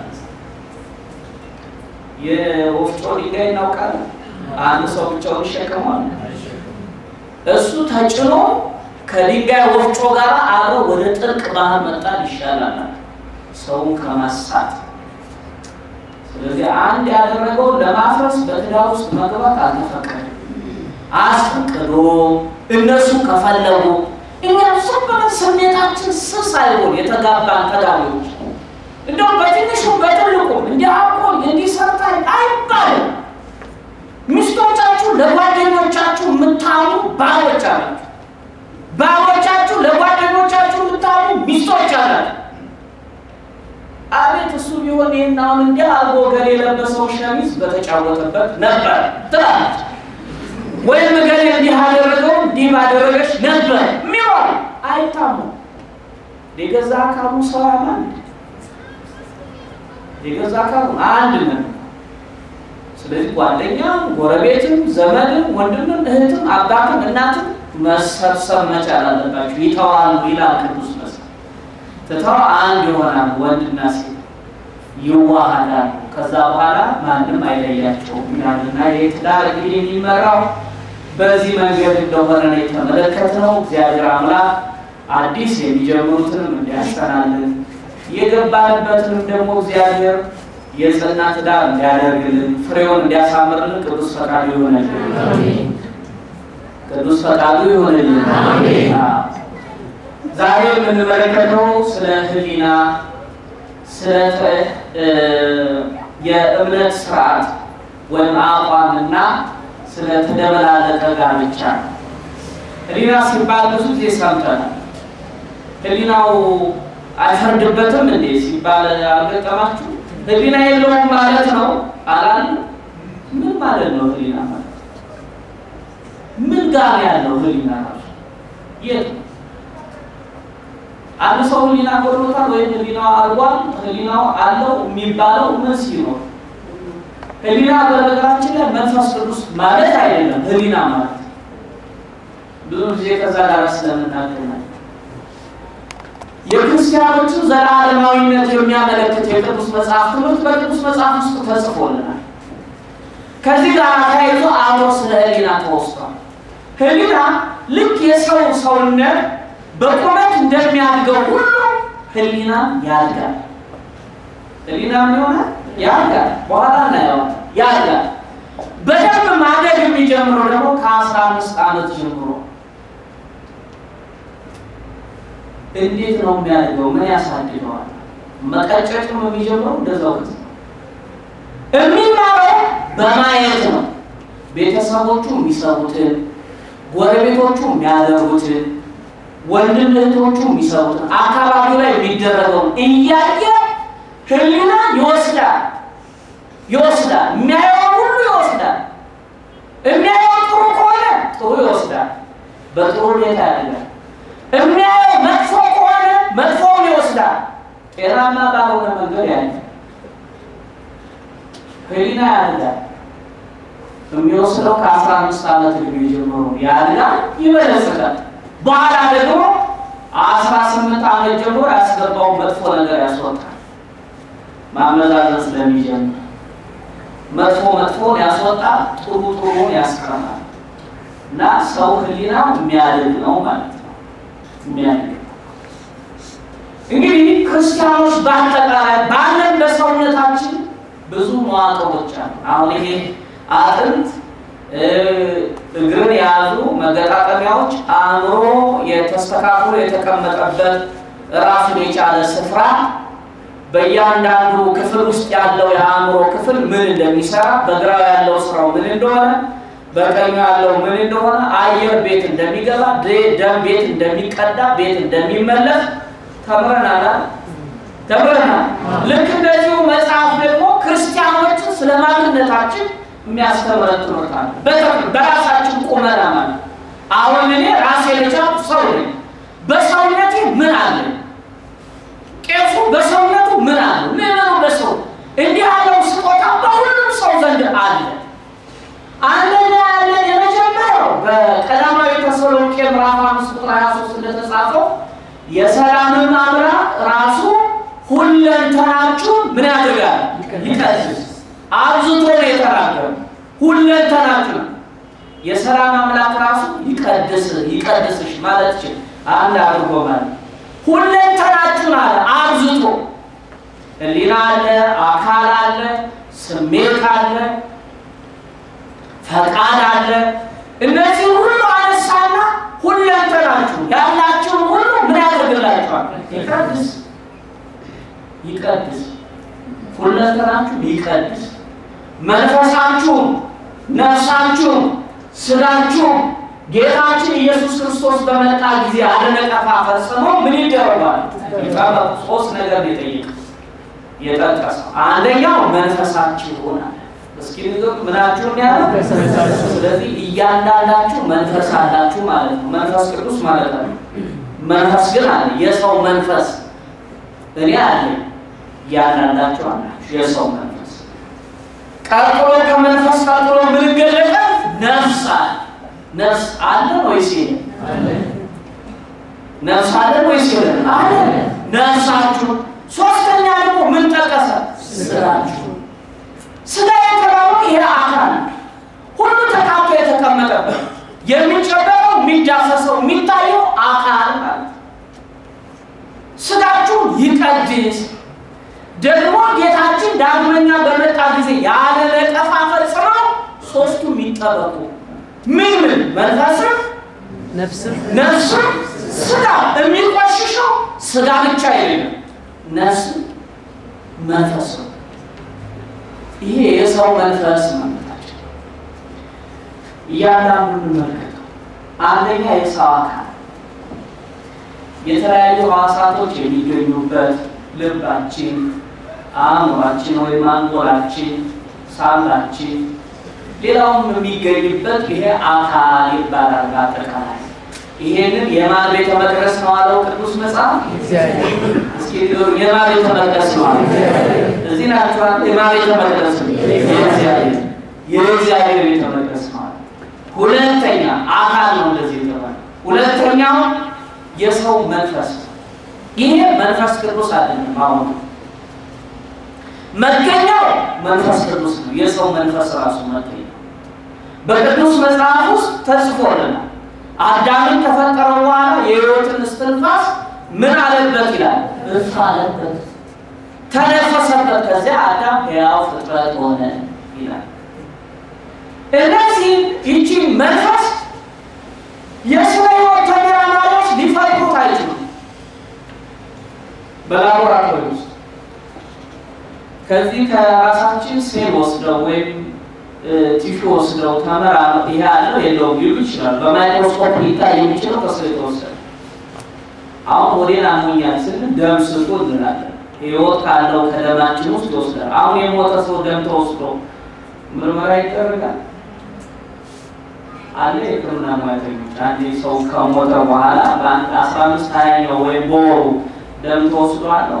የወፍጮ ድንጋይ እናውቃለን። አንድ ሰው ብቻውን ይሸከሟል። እሱ ተጭኖ ከድንጋይ ወፍጮ ጋር አብሮ ወደ ጥልቅ ባህር መጣል ይሻላል ሰውን ከማሳት። ስለዚህ አንድ ያደረገው ለማፍረስ በትዳር ውስጥ መግባት አልተፈቀደም። አስፈቅዶ እነሱ ከፈለጉ እኛም ዝም ብለን ስሜታችን ስስ አይሆን የተጋባን ተጋቢዎች እንደውም በትንሹ በትልቁም እንዲህ አቆል እንዲህ ሰርታል አይባልም። ሚስቶቻችሁ ለጓደኞቻችሁ የምታሉ ባሎች አላችሁ። ባሎቻችሁ ለጓደኞቻችሁ የምታሉ ሚስቶች አላችሁ። አቤት እሱ ቢሆን ይህን አሁን እንዲህ አልቦ ገሌ የለበሰው ሸሚዝ በተጫወተበት ነበር ትላለች። ወይም ገሌ እንዲህ አደረገው እንዲህ ባደረገች ነበር የሚሆን አይታሙም። የገዛ አካሉ ሰው ያማል የገዛ አካሉ አንድ ነው። ስለዚህ ጓደኛም፣ ጎረቤትም፣ ዘመድም፣ ወንድምም፣ እህትም፣ አባትም እናትም መሰብሰብ መቻል አለባቸው። ይተዋሉ ይላል ቅዱስ መጽሐፍ። ትተው አንድ ይሆናሉ፣ ወንድና ሴት ይዋሃዳሉ። ከዛ በኋላ ማንም አይለያቸውም ይላልና የትዳር እንግዲህ የሚመራው በዚህ መንገድ እንደሆነ ነው የተመለከትነው። እግዚአብሔር አምላክ አዲስ የሚጀምሩትንም እንዲያስጠናልን የገባንበትንም ደግሞ እግዚአብሔር የጸና ትዳር እንዲያደርግልን ፍሬውን እንዲያሳምርልን ቅዱስ ፈቃዱ ይሆነልን። ቅዱስ ፈቃዱ ይሆነልን። ዛሬ የምንመለከተው ስለ ሕሊና ስለ የእምነት ስርዓት ወይም አቋምና ስለ ተደበላለቀ ጋብቻ ነው። ሕሊና ሲባል ብዙ ጊዜ ሰምተናል። ሕሊናው አይፈርድበትም እንዴ ሲባል አልገጠማችሁ? ሕሊና የለውም ማለት ነው አላል። ምን ማለት ነው ሕሊና ማለት? ምን ጋር ያለው ሕሊና ራሱ የት ነው? አንድ ሰው ሕሊና ጎድሎታል ወይም ሕሊናው አልጓል፣ ሕሊናው አለው የሚባለው ምን ሲኖር? ሕሊና በነገራችን ላይ መንፈስ ቅዱስ ማለት አይደለም። ሕሊና ማለት ብዙ ጊዜ ከዛ ጋር ስለምናገናኝ የክርስቲያኖችን ዘላለማዊነት የሚያመለክት የቅዱስ መጽሐፍ ትምህርት በቅዱስ መጽሐፍ ውስጥ ተጽፎልናል። ከዚህ ጋር ተያይዞ አብሮ ስለ ሕሊና ተወስቷል። ሕሊና ልክ የሰው ሰውነት በቁመት እንደሚያድገው ሁሉ ህሊና ያድጋል። ህሊና ምን ይሆናል? ያድጋል። በኋላ እናየዋለን። ያድጋል። በደንብ ማደግ የሚጀምረው ደግሞ ከአስራ አምስት ዓመት ጀምሮ እንዴት ነው የሚያደርገው? ምን ያሳድገዋል? መቀጨጭም የሚጀምረው እንደዛው ጊዜ ነው። የሚማረው በማየት ነው። ቤተሰቦቹ የሚሰሩትን፣ ጎረቤቶቹ የሚያደርጉትን፣ ወንድም እህቶቹ የሚሰሩትን፣ አካባቢው ላይ የሚደረገውን እያየ ህሊና ይወስዳል ይወስዳል። የሚያየው ሁሉ ይወስዳል። የሚያየው ጥሩ ከሆነ ጥሩ ይወስዳል፣ በጥሩ ሁኔታ ያደርጋል። የሚያየው መጥፎ ከሆነ መጥፎውን ይወስዳል፣ ጤናማ ባልሆነ መንገድ ያለ ህሊና ያድጋል። የሚወስደው ከአስራ አምስት ዓመት ዕድሜ ጀምሮ ያድጋል፣ ይበለጽጋል። በኋላ ደግሞ አስራ ስምንት ዓመት ጀምሮ ያስገባውን መጥፎ ነገር ያስወጣል። ማመዛዘን ስለሚጀምር መጥፎ መጥፎን ያስወጣ ጥሩ ጥሩን ያስቀራል። እና ሰው ህሊና የሚያድግ ነው ማለት ነው። የሚያድግ እንግዲህ ክርስቲያኖች በአጠቃላይ ባለን በሰውነታችን ብዙ መዋቅሮች አሉ። አሁን ይሄ አጥንት፣ እግርን የያዙ መገጣጠሚያዎች፣ አእምሮ የተስተካክሎ የተቀመጠበት ራሱን የቻለ ስፍራ በእያንዳንዱ ክፍል ውስጥ ያለው የአእምሮ ክፍል ምን እንደሚሰራ በግራው ያለው ስራው ምን እንደሆነ በቀኙ ያለው ምን እንደሆነ አየር ቤት እንደሚገባ ደም ቤት እንደሚቀዳ ቤት እንደሚመለስ ተምረናል ተምረናል። ልክ እንደዚሁ መጽሐፍ ደግሞ ክርስቲያኖችን ስለ ማንነታችን የሚያስተምረን ትምህርት አለ። በራሳችን ቁመና ማለት አሁን እኔ ራሴ የቻልኩ ሰው ነኝ። በሰውነቴ ምን አለኝ? ቄሱ በሰውነቱ ምን አለ? ምዕመኑ በሰው እንዲህ ያለው ስጦታ በሁሉም ሰው ዘንድ አለ። አንደኛ ያለን የመጀመሪያው በቀዳማዊ ተሰሎንቄ ምዕራፍ አምስት ቁጥር 23 እንደተጻፈው የሰላምን አምላክ ራሱ ሁለንተናችሁን ምን ያደርጋል? ይቀድስ። አብዝቶ ነው የተናገረው። ሁለንተናችሁ የሰላም አምላክ ራሱ ይቀድስ ይቀድስሽ ማለት ይችል አንድ አድርጎ ማለት ሁለንተናችሁን አለ አብዝቶ። ሕሊና አለ፣ አካል አለ፣ ስሜት አለ፣ ፈቃድ አለ። እነዚህ ሁሉ አነሳና ሁለንተናችሁ ያላችሁን ሁሉ ምን ያደርግላችኋል? ይቀድስ ይቀድስ። ሁለንተናችሁ ይቀድስ። መንፈሳችሁም፣ ነፍሳችሁም፣ ስጋችሁም ጌታችን ኢየሱስ ክርስቶስ በመጣ ጊዜ አለነቀፋ ፈጽሞ ምን ይደረጋል? ይጠበቁ። ሶስት ነገር የጠየቀ የጠቀሰው አንደኛው መንፈሳችሁ ይሆናል። እስኪ ንገሩ ምናችሁን ያለ ስለዚህ እያንዳንዳችሁ መንፈስ አላችሁ ማለት ነው። መንፈስ ቅዱስ ማለት ነው። መንፈስ ግን አለ። የሰው መንፈስ እኔ አለ፣ እያንዳንዳችሁ አላችሁ የሰው መንፈስ። ቀጥሎ ከመንፈስ ቀጥሎ ምን ይገለጣል? ነፍስ አለ። ነፍስ አለ ወይስ የለም? ነፍስ አለ ወይስ የለም? አለ። ነፍሳችሁ። ሶስተኛ ደግሞ ምን ጠቀሰ? ስጋችሁ። ስጋ የተባለው ይሄ አካል ሁሉ ተካቶ የተቀመጠበት የሚጨበጠው፣ የሚዳሰሰው፣ የሚታየው አካል ማለት ስጋችሁ ይቀድስ። ደግሞ ጌታችን ዳግመኛ በመጣ ጊዜ ያለ ነቀፋ ፈጽመው ሶስቱ የሚጠበቁ ምን ምን መንፈስም ነፍስም ነፍስም ስጋ የሚቆሽሸው ስጋ ብቻ አይደለም፣ ነፍስም መንፈስ ነው። ይሄ የሰው መንፈስ ማለታቸው እያንዳንዱ እንመልከተው። አንደኛ የሰው አካል የተለያዩ ሕዋሳቶች የሚገኙበት ልባችን፣ አእምሯችን ወይም አንጎላችን፣ ሳምባችን ሌላውም የሚገኝበት ይሄ አካል ይባላል። በአጠቃላይ ይሄንን የማን ቤተ መቅደስ ነው አለው ቅዱስ መጽሐፍ? እግዚአብሔር እስኪ ንገሩኝ፣ የማን ቤተ መቅደስ ነው አለ? እዚህ ናቸዋል። የማን ቤተ መቅደስ ነው? የእግዚአብሔር የእግዚአብሔር ቤተ መቅደስ ነው አለ። ሁለተኛ አካል ነው እንደዚህ የተባለ። ሁለተኛው የሰው መንፈስ ነው። ይሄ መንፈስ ቅዱስ አይደለም። አሁን መገኛው መንፈስ ቅዱስ ነው። የሰው መንፈስ ራሱ መገኛው በቅዱስ መጽሐፍ ውስጥ ተጽፎልናል። አዳምን ከፈጠረ በኋላ የሕይወትን እስትንፋስ ምን አለበት ይላል? እፍ አለበት፣ ተነፈሰበት። ከዚያ አዳም ሕያው ፍጥረት ሆነ ይላል። እነዚህ ይቺ መንፈስ የስነ ሕይወት ተመራማሪዎች ሊፈጥሩት አይችሉም። በላቦራቶሪ ውስጥ ከዚህ ከራሳችን ሴል ወስደው ወይም ቲሹ ወስደው ተመራምረው ይሄ አለው የለውም ሊሉ ይችላል። በማይክሮስኮፕ ሊታይ የሚችለው ከሰው የተወሰደ አሁን ወዴን አሞኛል ስንል ደም ስጡ እንላለን። ህይወት ካለው ከደማችን ውስጥ ይወስዳል። አሁን የሞተ ሰው ደም ተወስዶ ምርመራ ይደረጋል አለ የሕክምና ሙያተኞች አንዴ ሰው ከሞተ በኋላ በአንድ አስራ አምስት ሀያኛው ወይም በወሩ ደም ተወስዶ አለው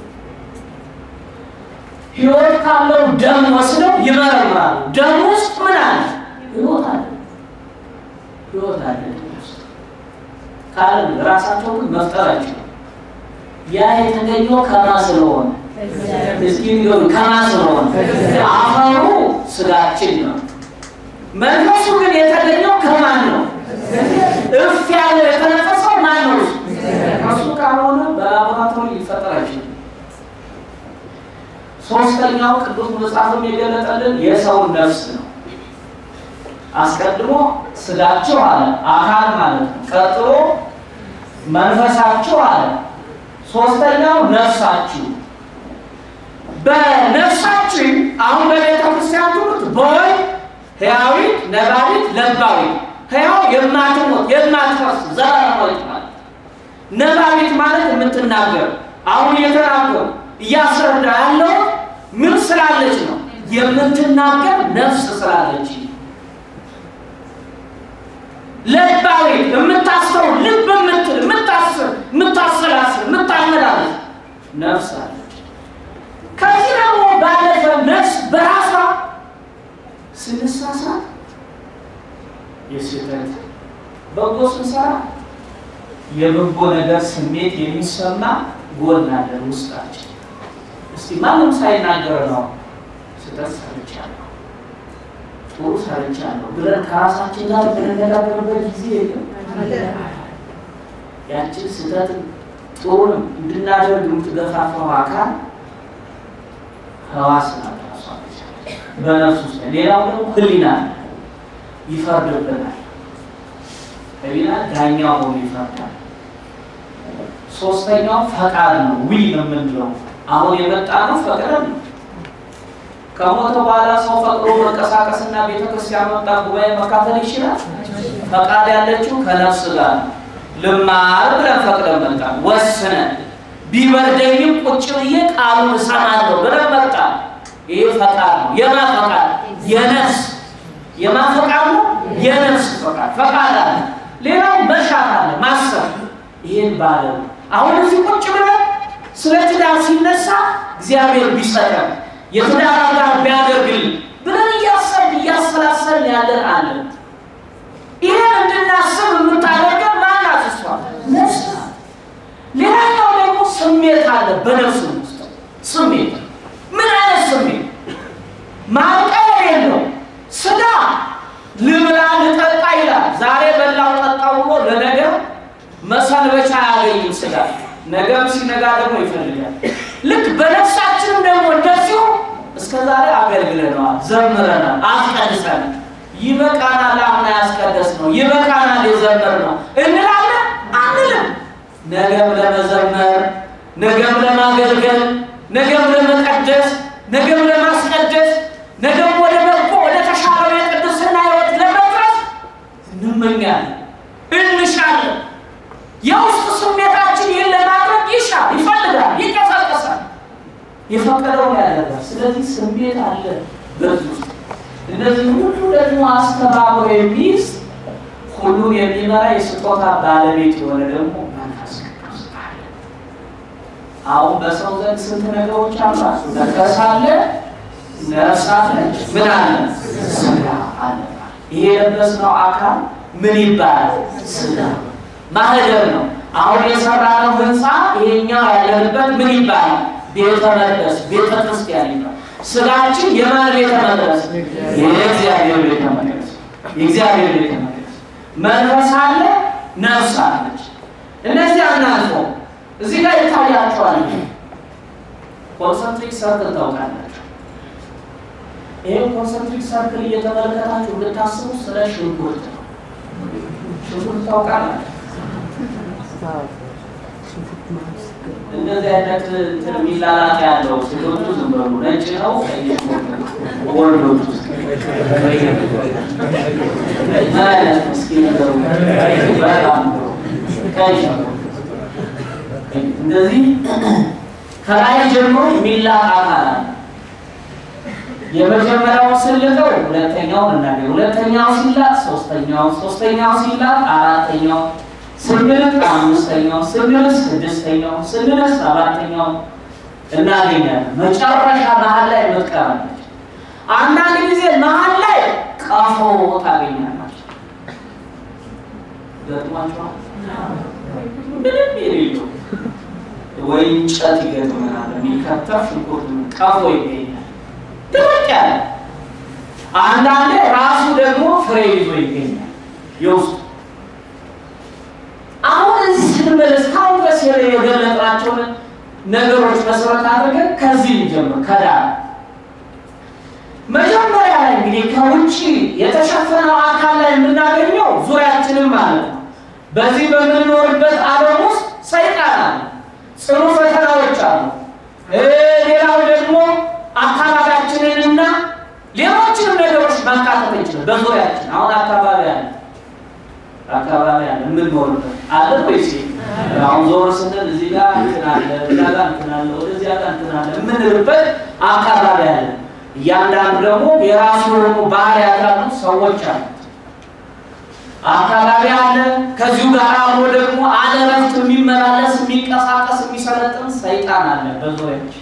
ህይወት ካለው ደም ወስደው ይመረምራሉ። ደም ውስጥ ምን አለ? ህይወት አለ። ህይወት አለ ደም ውስጥ ካለ ራሳቸው ግን መፍጠር አይችሉም። ያ የተገኘው ከማ ስለሆነ እስኪ ሚሆን ከማ ስለሆነ አፈሩ ስጋችን ነው። መንፈሱ ግን የተገኘው ከማን ነው? እፍ ያለው የተነፈሰው ማን ነው? እሱ ካልሆነ በላቦራቶሪ ሊፈጠር አይችልም። ሶስተኛው ቅዱስ መጽሐፍም የገለጠልን የሰውን ነፍስ ነው። አስቀድሞ ስጋችሁ አለ አካል ማለት ነው። ቀጥሎ መንፈሳችሁ አለ። ሶስተኛው ነፍሳችሁ። በነፍሳችን አሁን በቤተ ክርስቲያን ትምህርት በወይ ሕያዊት፣ ነባቢት፣ ለባዊት ሕያው የማትሞት የማትፈርስ ዘላለማዊት ማለት ነባቢት ማለት የምትናገር አሁን እየተናገሩ እያስረዳ ያለው ምን ስላለች ነው? የምትናገር ነፍስ ስላለች። ለባዊት የምታስረው ልብ የምትል የምታስር የምታሰላስል የምታመላለስ ነፍስ አለች። ከዚህ ደግሞ ባለፈ ነፍስ በራሷ ስንሳሳት የስህተት በጎ ስንሰራ የበጎ ነገር ስሜት የሚሰማ ጎን አለን ውስጣችን። እስቲ ማንም ሳይናገር ነው ስህተት ሰርቻለሁ፣ ጥሩ ሰርቻለሁ ብለን ከራሳችን ጋር በምንነጋገርበት ጊዜ የለም። ያችን ስህተት ጥሩን እንድናደርግ የምትገፋፋው አካል ህዋስ ናት ራሷ በነፍስ ውስጥ። ሌላው ደግሞ ህሊና ይፈርድብናል። ህሊና ዳኛው ሆኖ ይፈርዳል። ሶስተኛው ፈቃድ ነው። ዊ የምንለው አሁን የመጣ ነው ፈቅደን ነው። ከሞተ በኋላ ሰው ፈቅዶ መንቀሳቀስና ቤተክርስቲያን መጣ ጉባኤ መካፈል ይችላል። ፈቃድ ያለችው ከነፍስ ጋር ነው። ልማር ብለን ፈቅደን መጣ ወስነን ቢበርደኝም ቁጭ ብዬ ቃሉን እሰማለሁ ብለን መጣ። ይሄ ፈቃድ ነው። የማ ፈቃድ? የነፍስ የማ ፈቃድ ነው? የነፍስ ፈቃድ ፈቃድ አለ። ሌላው መሻት አለ፣ ማሰብ ይሄን ባለ አሁን እዚህ ቁጭ ብለን ስለ ትዳር ሲነሳ እግዚአብሔር ቢሰጠን የትዳር ጋር ቢያደርግልን ብለን እያሰብን እያሰላሰልን ያለን አለን። ይሄን እንድናስብ የምታደርገን ማናት? እሷ ነፍስ ናት። ሌላኛው ደግሞ ስሜት አለ በነፍስ ውስጥ ስሜት። ምን አይነት ስሜት? ማርቀር የለው ስጋ ልብላ ልጠጣ ይላል። ዛሬ በላው ጠጣው ብሎ ለነገ መሰንበቻ አያገኝም ስጋ። ነገም ሲነጋ ደግሞ ይፈልጋል። ልክ በነፍሳችንም ደግሞ እንደዚሁ እስከ ዛሬ አገልግለነዋል፣ ዘምረናል፣ አስቀድሰናል። ይበቃናል፣ አምና ያስቀደስ ነው ይበቃናል፣ የዘመር ነው እንላለን አንልም። ነገም ለመዘመር ነገም ለማገልገል ነገም ለመቀደስ ነገም ለማስቀደስ ነገም ወደ በጎ ወደ ተሻለው የቅድስና ሕይወት ለመድረስ እንመኛለን፣ እንሻለን። የውስጥ ስሜታችን ይህን ለማድረግ ይሻል፣ ይፈልጋል፣ ይንቀሳቀሳል። የፈቀደውን ያደርጋል። ስለዚህ ስሜት አለ በዚህ ውስጥ። እነዚህ ሁሉ ደግሞ አስተባብሮ የሚይዝ ሁሉን የሚመራ የስጦታ ባለቤት የሆነ ደግሞ መንፈስ ቅዱስ አለ። አሁን በሰው ዘንድ ስንት ነገሮች አሉ? መንፈስ አለ፣ ነፍስ አለ፣ ምን አለ? ስጋ አለ። ይሄ የለበስነው አካል ምን ይባላል? ስጋ ማህደር ነው። አሁን የሰራነው ህንፃ ይሄኛው ያለንበት ምን ይባላል? ቤተ መቅደስ፣ ቤተ ክርስቲያን ይባላል። ስጋችን የማን ቤተ መቅደስ? የእግዚአብሔር ቤተ መቅደስ፣ የእግዚአብሔር ቤተ መቅደስ። መንፈስ አለ፣ ነፍስ አለች። እነዚህ አናልፈው እዚህ ጋር ይታያቸዋል። ኮንሰንትሪክ ሰርክል ታውቃላችሁ። ይህ ኮንሰንትሪክ ሰርክል እየተመለከታችሁ ብታስቡ ስለ ሽንኩርት ነው። ሽንኩርት ታውቃላችሁ። እንደዚህ አይነት እንትን የሚላላት ያለው ሴቶቹ ዝም በሉ ነጭ ነው ወንዶቹ ምን አይነት እስኪ ነገሩ በጣም ቀይ እንደዚህ ከላይ ጀምሮ የሚላቅ አካል አለ። የመጀመሪያው ስልጠው ሁለተኛውን እናገኝ፣ ሁለተኛው ሲላቅ ሶስተኛው፣ ሶስተኛው ሲላቅ አራተኛው ስንልቅ አምስተኛው ስንልቅ ስድስተኛው ስንልቅ ሰባተኛው እናገኛለን። መጨረሻ መሀል ላይ መጥቀራለች። አንዳንድ ጊዜ መሀል ላይ ቀፎ ታገኛላችሁ። ገጥሟችኋል? ምንም የሌለው ወይ እንጨት ይገጥመናል፣ የሚከተፍ ሽንኩርት ቀፎ ይገኛል። ድርቅ ያለ አንዳንዴ ራሱ ደግሞ ፍሬ ይዞ ይገኛል የውስጡ አሁን እዚህ ስንመለስ ካሁን ድረስ የገለጥናቸውን ነገሮች መሰረት አድርገን ከዚህ እንጀምር። ከዳር መጀመሪያ ላይ እንግዲህ ከውጭ የተሸፈነው አካል ላይ የምናገኘው ዙሪያችንም ማለት ነው። በዚህ በምንኖርበት ዓለም ውስጥ ሰይጣን አለ፣ ጽኑ ፈተናዎች አሉ። ሌላው ደግሞ አካባቢያችንንና ሌሎችንም ነገሮች ማካተት እንችላል። በዙሪያችን አሁን አካባቢ አለ አካባቢ አለ የምንኖርበት አለ ወይስ አሁን ዞር ስንል እዚህ ጋር እንትን አለ እዛ ጋር እንትን አለ ወደዚያ ጋር እንትን አለ የምንልበት አካባቢ አለ። እያንዳንዱ ደግሞ የራሱ የሆኑ ባህሪያት ያሉት ሰዎች አሉ። አካባቢ አለ። ከዚሁ ጋር አብሮ ደግሞ አለ እረፍት የሚመላለስ የሚንቀሳቀስ የሚሰለጥን ሰይጣን አለ በዙሪያችን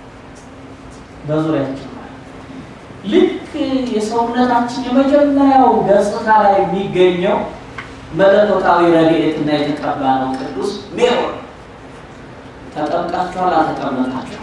በዙሪያችን ልክ የሰውነታችን የመጀመሪያው ገጽታ ላይ የሚገኘው መለኮታዊ ረድኤትና የተቀባ ነው ቅዱስ ሜሮን። ተጠምቃችኋል? አልተጠመቃችሁ?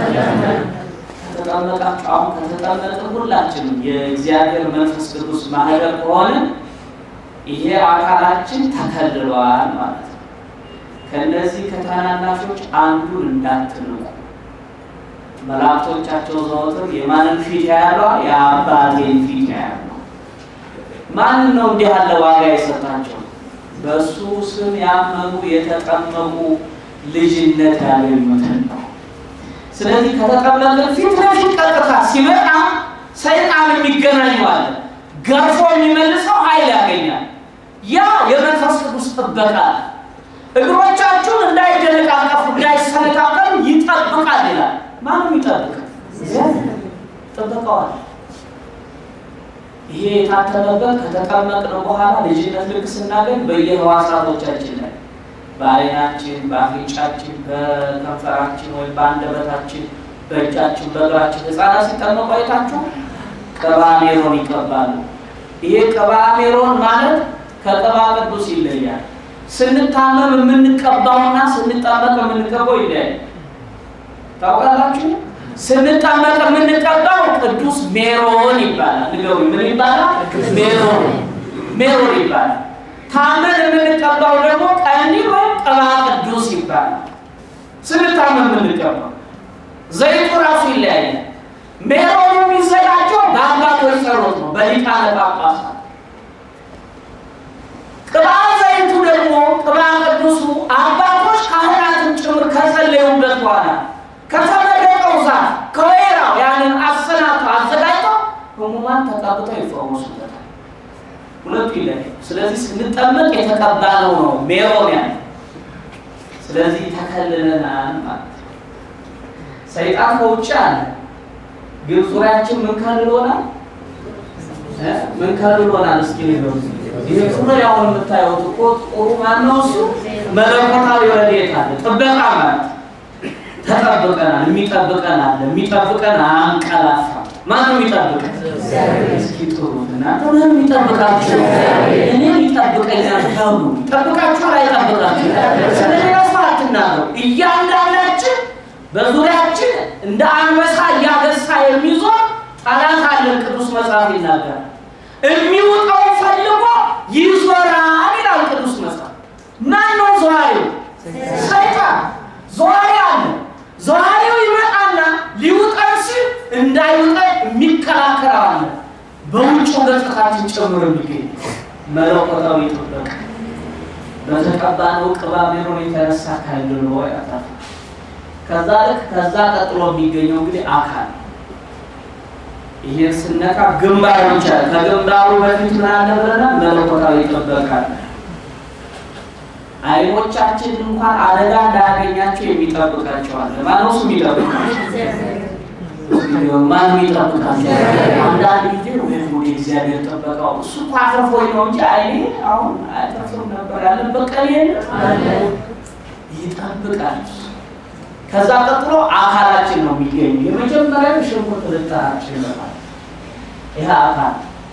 ከተጠመቃችሁ አሁን ከተጠመቅን ሁላችንም የእግዚአብሔር መንፈስ ቅዱስ ማህደር ከሆነ ይሄ አካላችን ተከልሏል ማለት ነው። ከእነዚህ ከታናናሾች አንዱን እንዳትንቁ። መላእክቶቻቸው ዘወትር የማንን ፊት ያያሉ? የአባቴን ፊት ያያሉ። ማንን ነው እንዲህ ያለ ዋጋ የሰጣቸው? በእሱ ስም ያመኑ የተጠመቁ ልጅነት ያገኙትን ነው። ስለዚህ ከተጠመቅን ፊት ለፊት ቀጥታ ሲመጣ ሰይጣን የሚገናኘዋል ገርፎ የሚመልሰው ኃይል ያገኛል። ያ የመንፈስ ቅዱስ ጥበቃ እግሮቻችሁን እንዳይደነቃቀፉ እንዳይሰነካከሉ ይጠብቃል ይላል። ማንም ይጠብቃል? ጥበቃዋል። ይሄ የታተመበት ከተጠመቅን በኋላ ልጅነት ልክ ስናገኝ በየህዋሳቶቻችን ላይ በዓይናችን፣ በአፍንጫችን፣ በከንፈራችን ወይም በአንደበታችን፣ በእጃችን፣ በእግራችን ህፃናት ሲጠመቁ አይታችሁ ቅባ ሜሮን ይቀባሉ። ይሄ ቅባ ሜሮን ማለት ከቅባ ቅዱስ ይለያል። ስንታመም የምንቀባውና ስንጠመቅ የምንቀባው ይለያል። ታውቃላችሁ? ስንጠመቅ የምንቀባው ቅዱስ ሜሮን ይባላል። ንገሩ፣ ምን ይባላል? ሜሮን ሜሮን ይባላል። ታመን የምንቀባው ደግሞ ቀንዲል ወይም ቅባ ቅዱስ ይባላል። ስንታመን የምንቀባው ዘይቱ ራሱ ይለያያል። ሜሮኑ የሚዘጋጀው በአባቶች ጸሎት ነው፣ በሊቃነ ጳጳሳት። ቅባ ዘይቱ ደግሞ ቅባ ቅዱሱ አባቶች ካህናትን ጭምር ከጸለዩበት በኋላ ከተመረቀው ዛፍ ከወይራው ያንን አሰናቶ አዘጋጅተው ህሙማን ተቀብተው ይፈወሱበታል። ሁለቱ ይለያል። ስለዚህ ስንጠመቅ የተቀባለው ነው ሜሮን ያለ። ስለዚህ ተከልለናል ማለት ነው። ሰይጣን ከውጭ አለ፣ ግን ዙሪያችን ምን ከልሎናል? ምን ከልሎናል? እስኪ ንገሩ። ይሄ ዙሪያውን የምታዩት እኮ ጥሩ ማነው? እሱ መለኮታዊ ረድኤት አለ፣ ጥበቃ ማለት ተጠብቀናል። የሚጠብቀን አለ። የሚጠብቀን አንቀላፋ። ማን ነው የሚጠብቀን? እስኪ ጥሩት እናንተ ማን የሚጠብቃችሁ? እኔ ይጠብቀኛል ተብሉ። ይጠብቃችኋል? አይጠብቃችሁ? ስለሌላ ሰው አትናገሩ። እያንዳንዳችን በዙሪያችን እንደ አንበሳ እያገሳ የሚዞር ጠላት አለን። ቅዱስ መጽሐፍ ይናገራል። የሚውጠውን ፈልጎ ይዞ ይዞራል ይላል ቅዱስ መጽሐፍ። ማን ነው ዘዋሪው? ሰይጣን ዘዋሪ አለ። ዘዋሪው ይመጣና ሊውጠን ሲል እንዳይውጠን የሚከላከል አለ። በውጭ ገጽታችን ጨምሮ የሚገኝ መለኮታዊ ጥበቃ በተቀባነው ቅባ ሜሮን የተነሳ ካይንድሎ ያጣፋ ከዛ ልክ ከዛ ቀጥሎ የሚገኘው እንግዲህ አካል ይሄን ስነካ ግንባር ብቻ ከግንባሩ በፊት ምን አለ ብለናል? መለኮታዊ ጥበቃ አለ። አይኖቻችን እንኳን አደጋ እንዳያገኛቸው የሚጠብቃቸው አለ። ማነው እሱ የሚጠብቃቸው? ማን የሚጠብቃቸው? አንዳንድ ጊዜ ወይ ወደ እግዚአብሔር ጠበቃው እሱ እኮ አትርፎኝ ነው እንጂ አይኔ አሁን አያተርፍም ነበር ያለበት ቀን የለ ይጠብቃል። ከዛ ቀጥሎ አካላችን ነው የሚገኙ። የመጀመሪያው ሽንኩርት ልጠራችን ይመጣል። ይህ አካል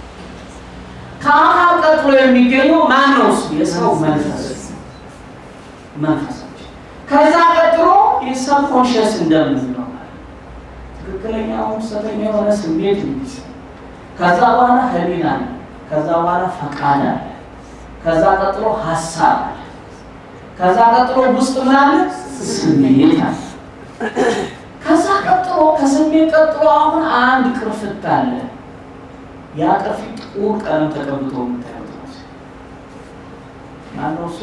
ከአካል ቀጥሎ የሚገኘው ማን ነው? እሱ የሰው መንፈስ መንፈሳችን። ከዛ ቀጥሎ የሰብ ኮንሽስ እንደምንለው ትክክለኛው ሰተኛ የሆነ ስሜት እንዲስ ከዛ በኋላ ህሊና አለ። ከዛ በኋላ ፈቃድ አለ። ከዛ ቀጥሎ ሀሳብ አለ። ከዛ ቀጥሎ ውስጥ ምን አለ? ስሜት አለ። ከዛ ቀጥሎ ከስሜት ቀጥሎ አሁን አንድ ቅርፍት አለ። ያ ቅርፊት ጥቁር ቀለም ተቀብቶ የምታዩት ነው። ማነው እሱ?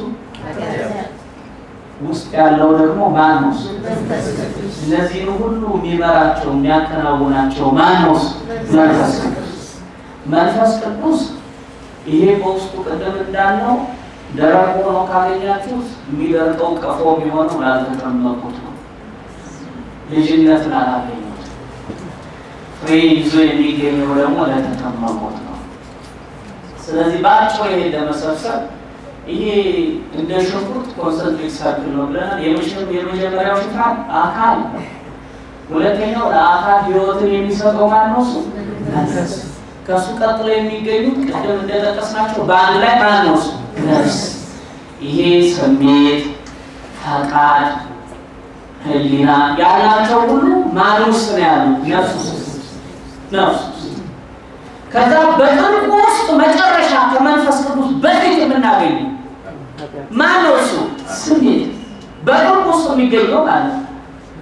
ውስጥ ያለው ደግሞ ማን ነው? እሱ? እነዚህን ሁሉ የሚመራቸው የሚያከናውናቸው ማን ነው? እሱ? መንፈስ ቅዱስ። መንፈስ ቅዱስ ይሄ በውስጡ ቅድም እንዳልነው ደረቅ ሆኖ ካገኛችሁት የሚደርቀው ቀፎ የሚሆነው ላልተጠመቁት ነው። ልጅነትን አላገኙት። ፍሬ ይዞ የሚገኘው ደግሞ ለተጠመቁት ነው። ስለዚህ በአጭሩ ይሄ ለመሰብሰብ ይሄ እንደ ሽንኩርት ኮንሰንትሪክ ሰርክል ነው ብለናል። የመጀመሪያው ሽፋን አካል ነው። ሁለተኛው ለአካል ህይወትን የሚሰጠው ማን ነው? እሱ መንፈስ። ከእሱ ቀጥሎ የሚገኙት ቅድም እንደጠቀስናቸው በአንድ ላይ ማን ነው? እሱ ነፍስ። ይሄ ስሜት፣ ፈቃድ፣ ህሊና ያላቸው ሁሉ ማን ውስጥ ነው ያሉት? ነፍስ ውስጥ ነፍስ ውስጥ ከዛ በጥልቁ ውስጥ መጨረሻ ከመንፈስ ቅዱስ በፊት የምናገኘው ማን ነው? እሱ ስሜት በጥልቁ ውስጥ የሚገኘው ማለት ነው።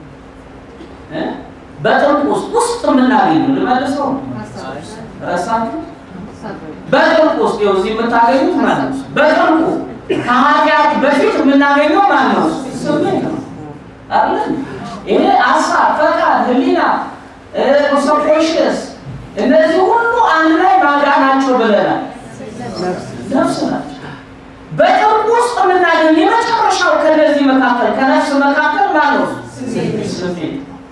በጥልቁ ውስጥ ውስጥ የምናገኘው ልመልሰው ረሳችሁ? በጥልቁ ውስጥ ይኸው እዚህ የምታገኙት ማለት ነው። በጥልቁ ከኃጢአት በፊት የምናገኘው ማለት ነው ስሜት ነው አይደል? ይሄ ሀሳብ፣ ፈቃድ፣ ህሊና ሰብኮንሽስ እነዚህ ሁሉ አንድ ላይ ማጋ ናቸው ብለናል። ነፍስ ናቸው። በጥልቁ ውስጥ የምናገኝ የመጨረሻው ከነዚህ መካከል ከነፍስ መካከል ማለት ነው ስሜት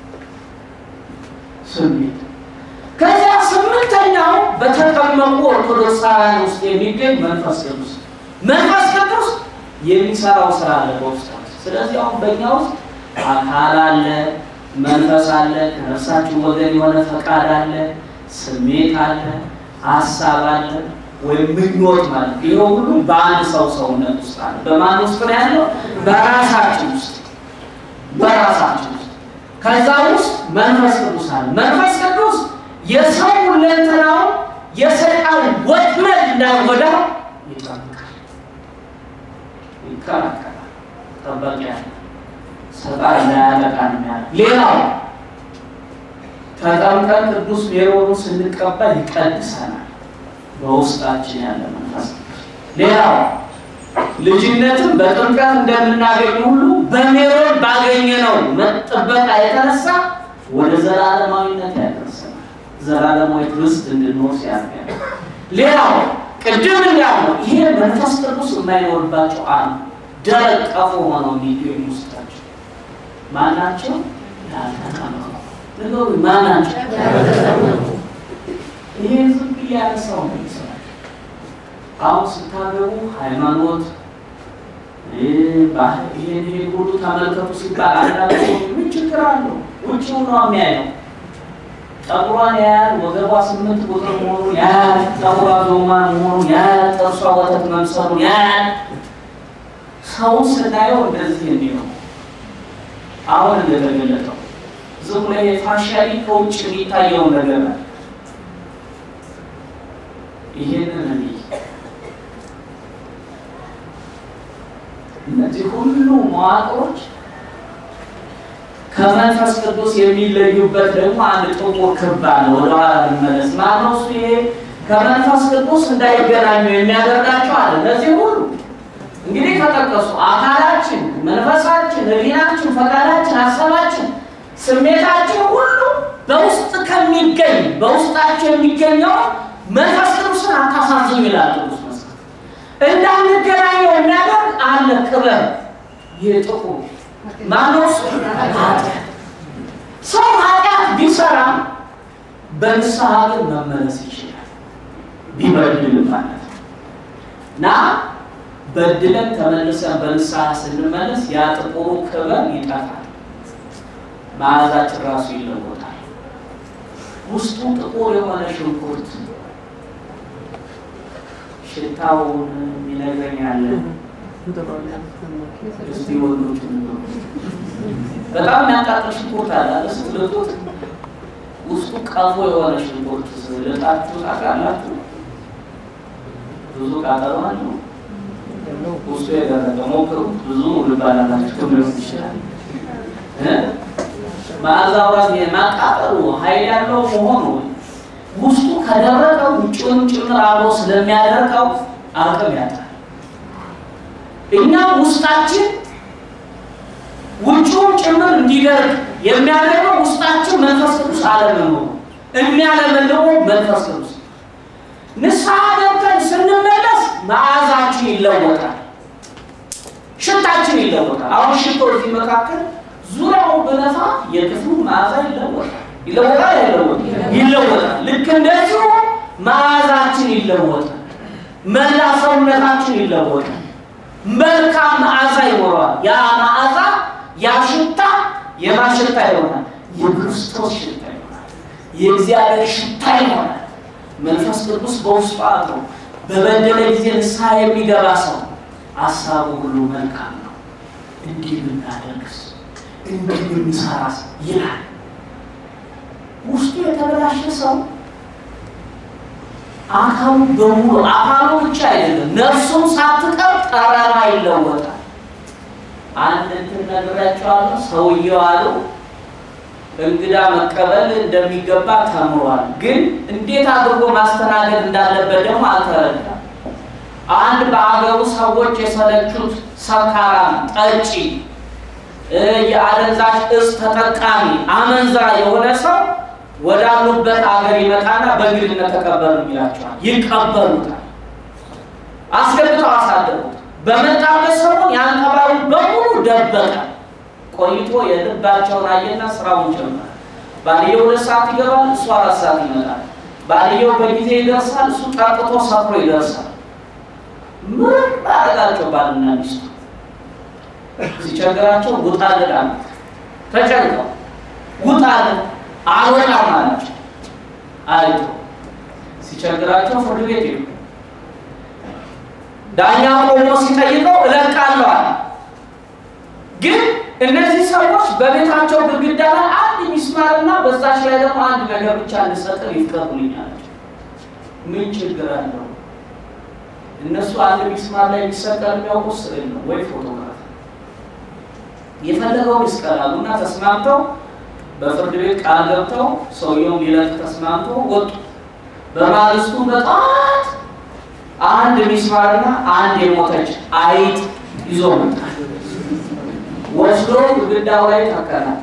ስሜት። ከዚያ ስምንተኛው በተጠመቁ ኦርቶዶክሳውያን ውስጥ የሚገኝ መንፈስ ቅዱስ መንፈስ ቅዱስ የሚሰራው ስራ አለ በውስጣችን። ስለዚህ አሁን በእኛ ውስጥ አካል አለ፣ መንፈስ አለ፣ ከነፍሳችን ወገን የሆነ ፈቃድ አለ ስሜት አለ፣ ሀሳብ አለ፣ ወይም ምኞት ማለት ይሄ ሁሉ በአንድ ሰው ሰውነት ውስጥ አለ። በማን ውስጥ ነው ያለው? በራሳችን ውስጥ በራሳችን ውስጥ። ከዛ ውስጥ መንፈስ ቅዱስ አለ። መንፈስ ቅዱስ የሰው ሁለንተናውን የሰይጣን ወጥመድ እንዳይጎዳው ይጠብቃል፣ ይከላከላል። ጠባቂ ያለ ሰይጣን እንዳያጠቃን የሚያለ ሌላው ተጠምቀን ቅዱስ ሜሮኑ ስንቀበል ይቀድሰናል። በውስጣችን ያለ መንፈስ ሌላው ልጅነትን በጥምቀት እንደምናገኝ ሁሉ በሜሮን ባገኘነው መጠበቃ የተነሳ ወደ ዘላለማዊነት ያደርሰናል። ዘላለማዊ ርስት እንድንወርስ ያደርጋል። ሌላው ቅድም እንዳልነው ይሄ መንፈስ ቅዱስ የማይኖርባቸው አንዱ ደረቅ ቀፎ ሆነው የሚገኙ ውስጣቸው ማናቸው? ያልተጠመቁ ነገሩ ማናቸው? ይሄ ዝም ብዬ ያነሳው ነው ይሰራል። አሁን ስታገቡ ሃይማኖት ይሄን ይሄን ሁሉ ተመልከቱ ሲባል አንዳንድ ሰው ምን ችግር አለው? ውጭው ነው የሚያየው። ጠጉሯን ያያል፣ ወገቧ ስምንት ቁጥር መሆኑን ያያል፣ ጠጉሯ ዞማ መሆኑን ያያል፣ ጥርሷ ወተት መምሰሉን ያያል። ሰው ስናየው እንደዚህ የሚለው አሁን እንደተገለጠው ዝም ብሎ የፋሻሊ ከውጭ የሚታየውን ነገር ነው። ይሄንን እኔ እነዚህ ሁሉ መዋቅሮች ከመንፈስ ቅዱስ የሚለዩበት ደግሞ አንድ ጥቁር ክብ አለ። ወደኋላ ልመለስ። ማነው እሱ? ይሄ ከመንፈስ ቅዱስ እንዳይገናኙ የሚያደርጋቸው አለ። እነዚህ ሁሉ እንግዲህ ከጠቀሱ አካላችን፣ መንፈሳችን፣ ሕሊናችን፣ ፈቃዳችን፣ ሀሳባችን፣ ስሜታችን ሁሉ በውስጥ ከሚገኝ በውስጣቸው የሚገኘው መንፈስ ቅዱስን አታሳዝኑ ይላል ቅዱስ መጽሐፍ። እንዳንገናኘው የሚያደርግ አለ ክበብ። ይህ ጥቁር ማነው እሱ? ኃጢአት። ሰው ኃጢአት ቢሰራ በንስሐ ግን መመለስ ይችላል፣ ቢበድልም ማለት ነው እና በድለን ተመልሰን በንስሐ ስንመለስ ያ ጥቁሩ ክበብ ይጠፋል፣ መዓዛችን ራሱ ይለወጣል። ውስጡ ጥቁር የሆነ ሽንኩርት ሽታውን ይነግረኛል። እስቲ ወንዶች በጣም የሚያቃጥል ሽንኩርት አለ አለ ስትልጡት ውስጡ ቀፎ የሆነ ሽንኩርት ልጣችሁ ታውቃላችሁ? ብዙ ቃጠሎ አለው። ውስጡ የደረቀ ሞክሩ። ብዙ ልባላላችሁ ሊሆን ይችላል። መዓዛው ራሱ የማቃጠሉ ኃይል ያለው መሆኑ ውስጡ ከደረቀ ውጭውን ጭምር አብሮ ስለሚያደርቀው አቅም ያጣል። እኛ ውስጣችን ውጭውን ጭምር እንዲደርቅ የሚያደርገው ውስጣችን መንፈስ ቅዱስ አለመኖሩ የሚያለመልመው መንፈስ ቅዱስ ንስሐ ገብተን ስንመለስ መዓዛችን ይለወጣል፣ ሽታችን ይለወጣል። አሁን ሽቶ እዚህ መካከል ዙሪያው በነፋ የክፍሉ መዓዛ ይለወጣል። ይለወጣል አይለወጥም? ይለወጣል። ልክ እንደዚሁ መዓዛችን ይለወጣል። መላ ሰውነታችን ይለወጣል። መልካም መዓዛ ይኖረዋል። ያ መዓዛ ያ ሽታ የማን ሽታ ይሆናል? የክርስቶስ ሽታ ይሆናል። የእግዚአብሔር ሽታ ይሆናል። መንፈስ ቅዱስ በውስጡ አድሮ በበደለ ጊዜ ንስሐ የሚገባ ሰው ሀሳቡ ሁሉ መልካም ነው፣ እንዲህ ብናደርግስ፣ እንዲህ ብንሰራስ ይላል። ውስጡ የተበላሸ ሰው አካሉ በሙሉ አካሉ ብቻ አይደለም ነፍሱም ሳትቀር ጠረኗ ይለወጣል። አንድ እንትን ነግራቸዋለሁ። ሰውየው አሉ እንግዳ መቀበል እንደሚገባ ተምሯል፣ ግን እንዴት አድርጎ ማስተናገድ እንዳለበት ደግሞ አልተረዳም። አንድ በአገሩ ሰዎች የሰለቹት ሰካራም፣ ጠጪ፣ የአደንዛዥ እጽ ተጠቃሚ፣ አመንዝራ የሆነ ሰው ወዳሉበት አገር ይመጣና በእንግድነት ተቀበሉ ይላቸዋል። ይቀበሉታል። አስገብተው አሳደሩት። በመጣበት ሰሞን ያን ቀባሪ በሙሉ ደበቀ። ቆይቶ የልባቸውን አየና ስራውን ጀመረ። ባልየው ሁለት ሰዓት ይገባል፣ እሱ አራት ሰዓት ይመጣል። ባልየው በጊዜ ይደርሳል፣ እሱ ጠጥቶ ሰክሮ ይደርሳል። ምን አደረጋቸው? ባልና ሚስቱ ሲቸግራቸው ውጣልን አሉት። ተጨንቀው ውጣልን አልወጣም አላቸው። አይቶ ሲቸግራቸው ፍርድ ቤት ይሉ ዳኛ ቆሞ ሲጠይቀው እለቃለሁ አለ። ግን እነዚህ ሰዎች በቤታቸው ግድግዳ ላይ አንድ ሚስማርና በዛች ላይ ደግሞ አንድ ነገር ብቻ እንድሰጥር ይፍቀዱልኝ አላቸው። ምን ችግር አለው? እነሱ አንድ ሚስማር ላይ የሚሰቀል የሚያውቁት ስዕል ነው ወይ ፎቶግራፍ የፈለገውን ይስቀላሉ እና ተስማምተው በፍርድ ቤት ቃል ገብተው ሰውየውን ሊለቅ ተስማምቶ ወጡ። በማግስቱ በጠዋት አንድ ሚስማርና አንድ የሞተች አይጥ ይዞ መጣ። ወስዶ ግድግዳው ላይ ተከላት።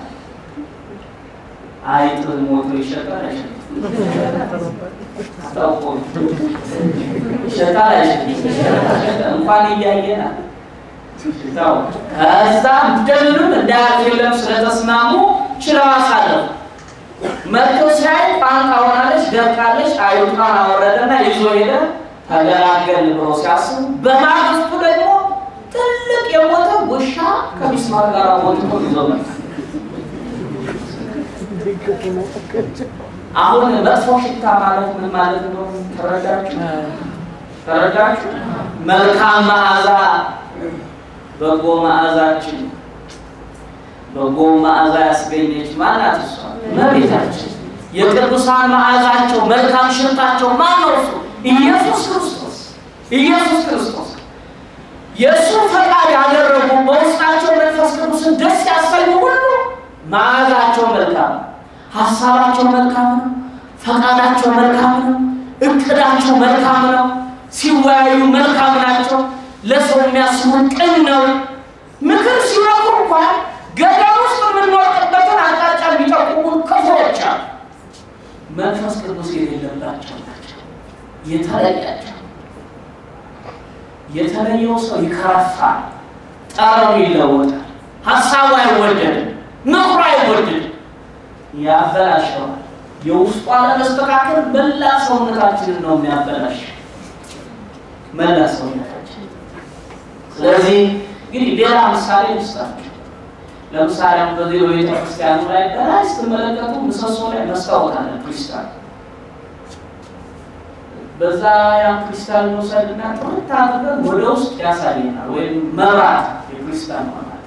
አይጥ ሞቶ ይሸጣል አይሸጥም? አታውቆ ይሸጣል አይሸጥም? እንኳን እያየና ሽታው ከዛ እንደምንም እንዳያገለም ስለተስማሙ ችለው አሳለፉ። መጥቶ ሲያይ ቋንቋ ሆናለች፣ ደርቃለች። አይጡን አወረደና ይዞ ሄደ። ተገላገል ብሎ ሲያስቡ በማግስቱ ደግሞ ትልቅ የሞተ ውሻ ከሚስማር ጋር ሞቶ ይዞ መጣ። አሁን መጥፎ ሽታ ማለት ምን ማለት ነው? ተረዳችሁ? ተረዳችሁ? መልካም መዓዛ በጎ መዓዛችን በጎ መዓዛ ያስገኘች ማናት? እሷ እመቤታችን። የቅዱሳን መዓዛቸው መልካም ሽታቸው ማን ነው? እሱ ኢየሱስ ክርስቶስ። ኢየሱስ ክርስቶስ የእሱ ፈቃድ ያደረጉ በውስጣቸው መንፈስ ቅዱስን ደስ ያሰኙ ሁሉ መዓዛቸው መልካም ነው፣ ሀሳባቸው መልካም ነው፣ ፈቃዳቸው መልካም ነው፣ እቅዳቸው መልካም ነው፣ ሲወያዩ መልካም ናቸው፣ ለሰው የሚያስቡ ቅን ነው። ምክር ሲመክሩ እንኳን ገደል ውስጥ የምንወርቅበትን አቅጣጫ የሚጠቁሙን ክፉዎች አሉ። መንፈስ ቅዱስ የሌለባቸው ናቸው። የተለያቸው የተለየው ሰው ይከረፋል፣ ጠረኑ ይለወጣል፣ ሀሳቡ አይወደድም፣ ምክሩ አይወደድም፣ ያበላሸዋል። የውስጡ አለመስተካከል መላ ሰውነታችንን ነው የሚያበላሽ፣ መላ ሰውነታችን። ስለዚህ እንግዲህ ሌላ ምሳሌ ልስጣችሁ። ለምሳሌ አሁን በዚህ በቤተ ክርስቲያኑ ላይ በላይ ስትመለከቱ ምሰሶ ላይ መስታወት አለ ክሪስታል በዛ ያን ክሪስታል መውሰድና ጥርት አድርገን ወደ ውስጥ ያሳየናል። ወይም መብራት የክሪስታል ማለት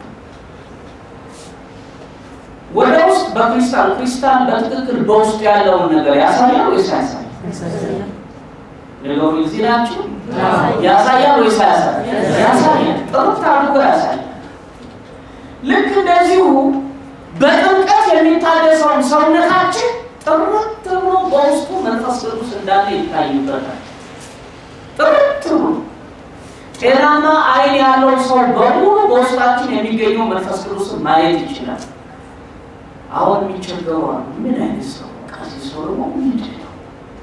ወደ ውስጥ በክሪስታል ክሪስታል በትክክል በውስጡ ያለውን ነገር ያሳያል ወይስ ያሳያል? ነገሩ እዚህ ናችሁ። ያሳያል ወይስ ያሳያል? ያሳያል። ጥርት አድርጎ ያሳያል። ልክ እንደዚሁ በጥምቀት የሚታደሰውን ሰውነታችን ጥርት ብሎ በውስጡ መንፈስ ቅዱስ እንዳለ ይታይበታል። ጥርት ብሎ ጤናማ ዓይን ያለው ሰው በሙሉ በውስጣችን የሚገኘው መንፈስ ቅዱስን ማየት ይችላል። አሁን የሚቸገሩ አሉ። ምን አይነት ሰው ከዚህ ሰው ደግሞ ምንድን ነው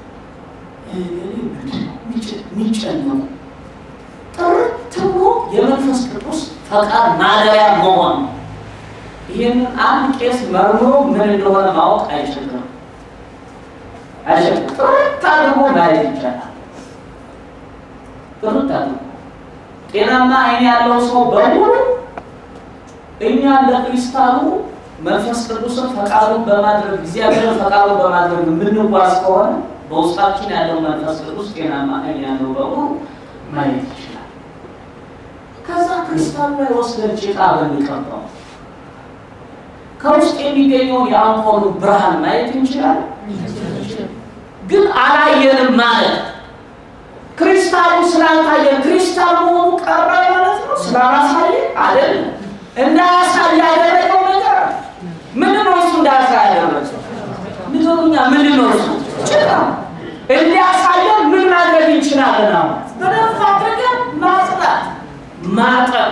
የሚጨነቁ? ጥርት ብሎ የመንፈስ ቅዱስ ፈቃድ ማደሪያ መሆን ነው። ይህንን አንድ ቄስ መርምሮ ምን እንደሆነ ማወቅ አይችልም። አይችልም። ጥርት አድርጎ ማየት ይቻላል። ጥርት አድርጎ ጤናማ ዓይን ያለው ሰው በሙሉ እኛ ለክሪስታሉ መንፈስ ቅዱስን ፈቃዱን በማድረግ እግዚአብሔርን ፈቃዱን በማድረግ የምንጓዝ ከሆነ በውስጣችን ያለው መንፈስ ቅዱስ ጤናማ ዓይን ያለው በሙሉ ማየት ይችላል። ከዛ ክሪስታሉ ላይ ወስደን ጭቃ ብንቀባው ከውስጥ የሚገኘውን የአምፖሉ ብርሃን ማየት እንችላለን። ግን አላየንም ማለት ክሪስታሉ ስላልታየ ክሪስታል መሆኑ ቀረ ማለት ነው። ስላላሳየ አይደለም። እንዳያሳይ ያደረገው ነገር ምንድን ነው? እሱ እንዳያሳይ ያደረገው ንገሩኛ፣ ምንድን ነው እሱ? ጭቃ እንዲያሳየን ምን ማድረግ እንችላለን? አሁን በደንብ አድርገን ማጽዳት፣ ማጠብ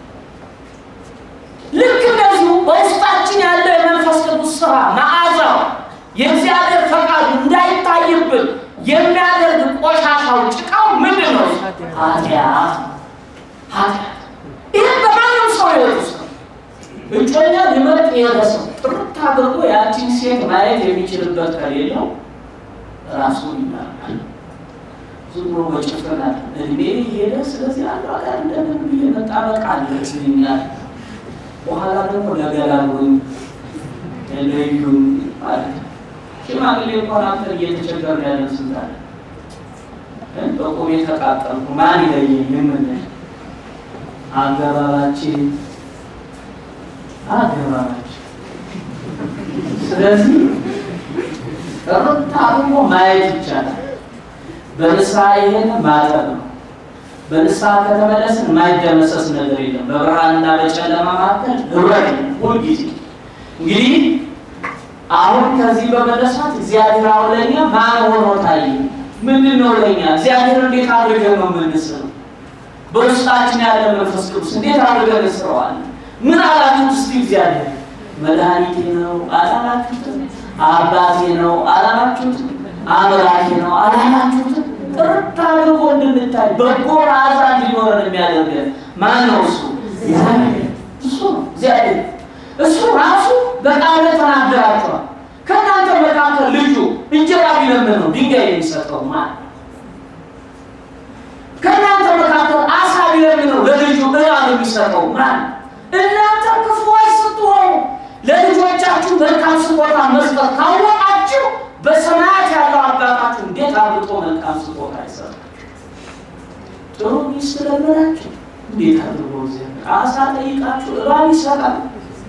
ልክ እንደዚሁ በውስጣችን ያለው የመንፈስ ቅዱስ ስራ መዓዛው የእግዚአብሔር ፈቃዱ እንዳይታይብን የሚያደርግ ቆሻሻው ጭቃው ምንድን ነው? ኃጢአት ኃጢአት። ይህ በማንም ሰው ህይወት ውስጥ ነው። እጮኛ ሊመርጥ የሄደ ሰው ጥርት አድርጎ ያቺን ሴት ማየት የሚችልበት ከሌለው ራሱን ይናል። ዝም ብሎ በጭፍን አለ እድሜ ሄደ። ስለዚህ አንዱ አጋር እንደምን ብዬ መጣበቅ አለብኛል በኋላ ደግሞ ለገላሉኝ ለዩን ማለት ነው። ሽማግሌ እንኳን አንተን እየተቸገርን ያለን ስንታለ በቁም የተቃጠልኩ ማን ይለየኝ የምንል አገባባችን አገባባችን። ስለዚህ ጥርት አድርጎ ማየት ይቻላል። በንስሐ ይሄን ማጠብ ነው። በንስሐ ከተመለስን የማይደመሰስ ነገር የለም። በብርሃንና በጨለማ መካከል ህብረት የለም ሁልጊዜ። እንግዲህ አሁን ከዚህ በመነሳት እግዚአብሔር አሁን ለእኛ ማን ሆኖ ታየ? ምንድን ነው ለእኛ እግዚአብሔር እንዴት አድርገን ነው የምንስረው? በውስጣችን ያለ መንፈስ ቅዱስ እንዴት አድርገን እንስረዋለን? ምን አላችሁት? እስቲ እግዚአብሔር መድኃኒቴ ነው አላላችሁትም? አባቴ ነው አላላችሁትም? አምላኬ ነው አላላችሁትም? ጥርት አድርጎ እንድንታይ በጎ መዓዛ እንዲኖረን የሚያደርገን ማን ነው? እሱ እሱ ነው እግዚአብሔር። እሱ ራሱ በቃሉ ተናገራቸዋል። ከእናንተ መካከል ልጁ እንጀራ ቢለምን ነው ድንጋይ የሚሰጠው ማን? ከእናንተ መካከል አሳ ቢለምን ነው ለልጁ እባብ የሚሰጠው ማን? እናንተ ክፉዎች ስትሆኑ ለልጆቻችሁ መልካም ስጦታ መስጠት ካወቃችሁ በሰማያት ያለው አባታችሁ እንዴት አብልጦ መልካም ስጦታ ይሰጣል። ጥሩ ሚስት ለመናችሁ እንዴት አድርጎ እግዚአብሔር አሳ ጠይቃችሁ እባብ ይሰጣል።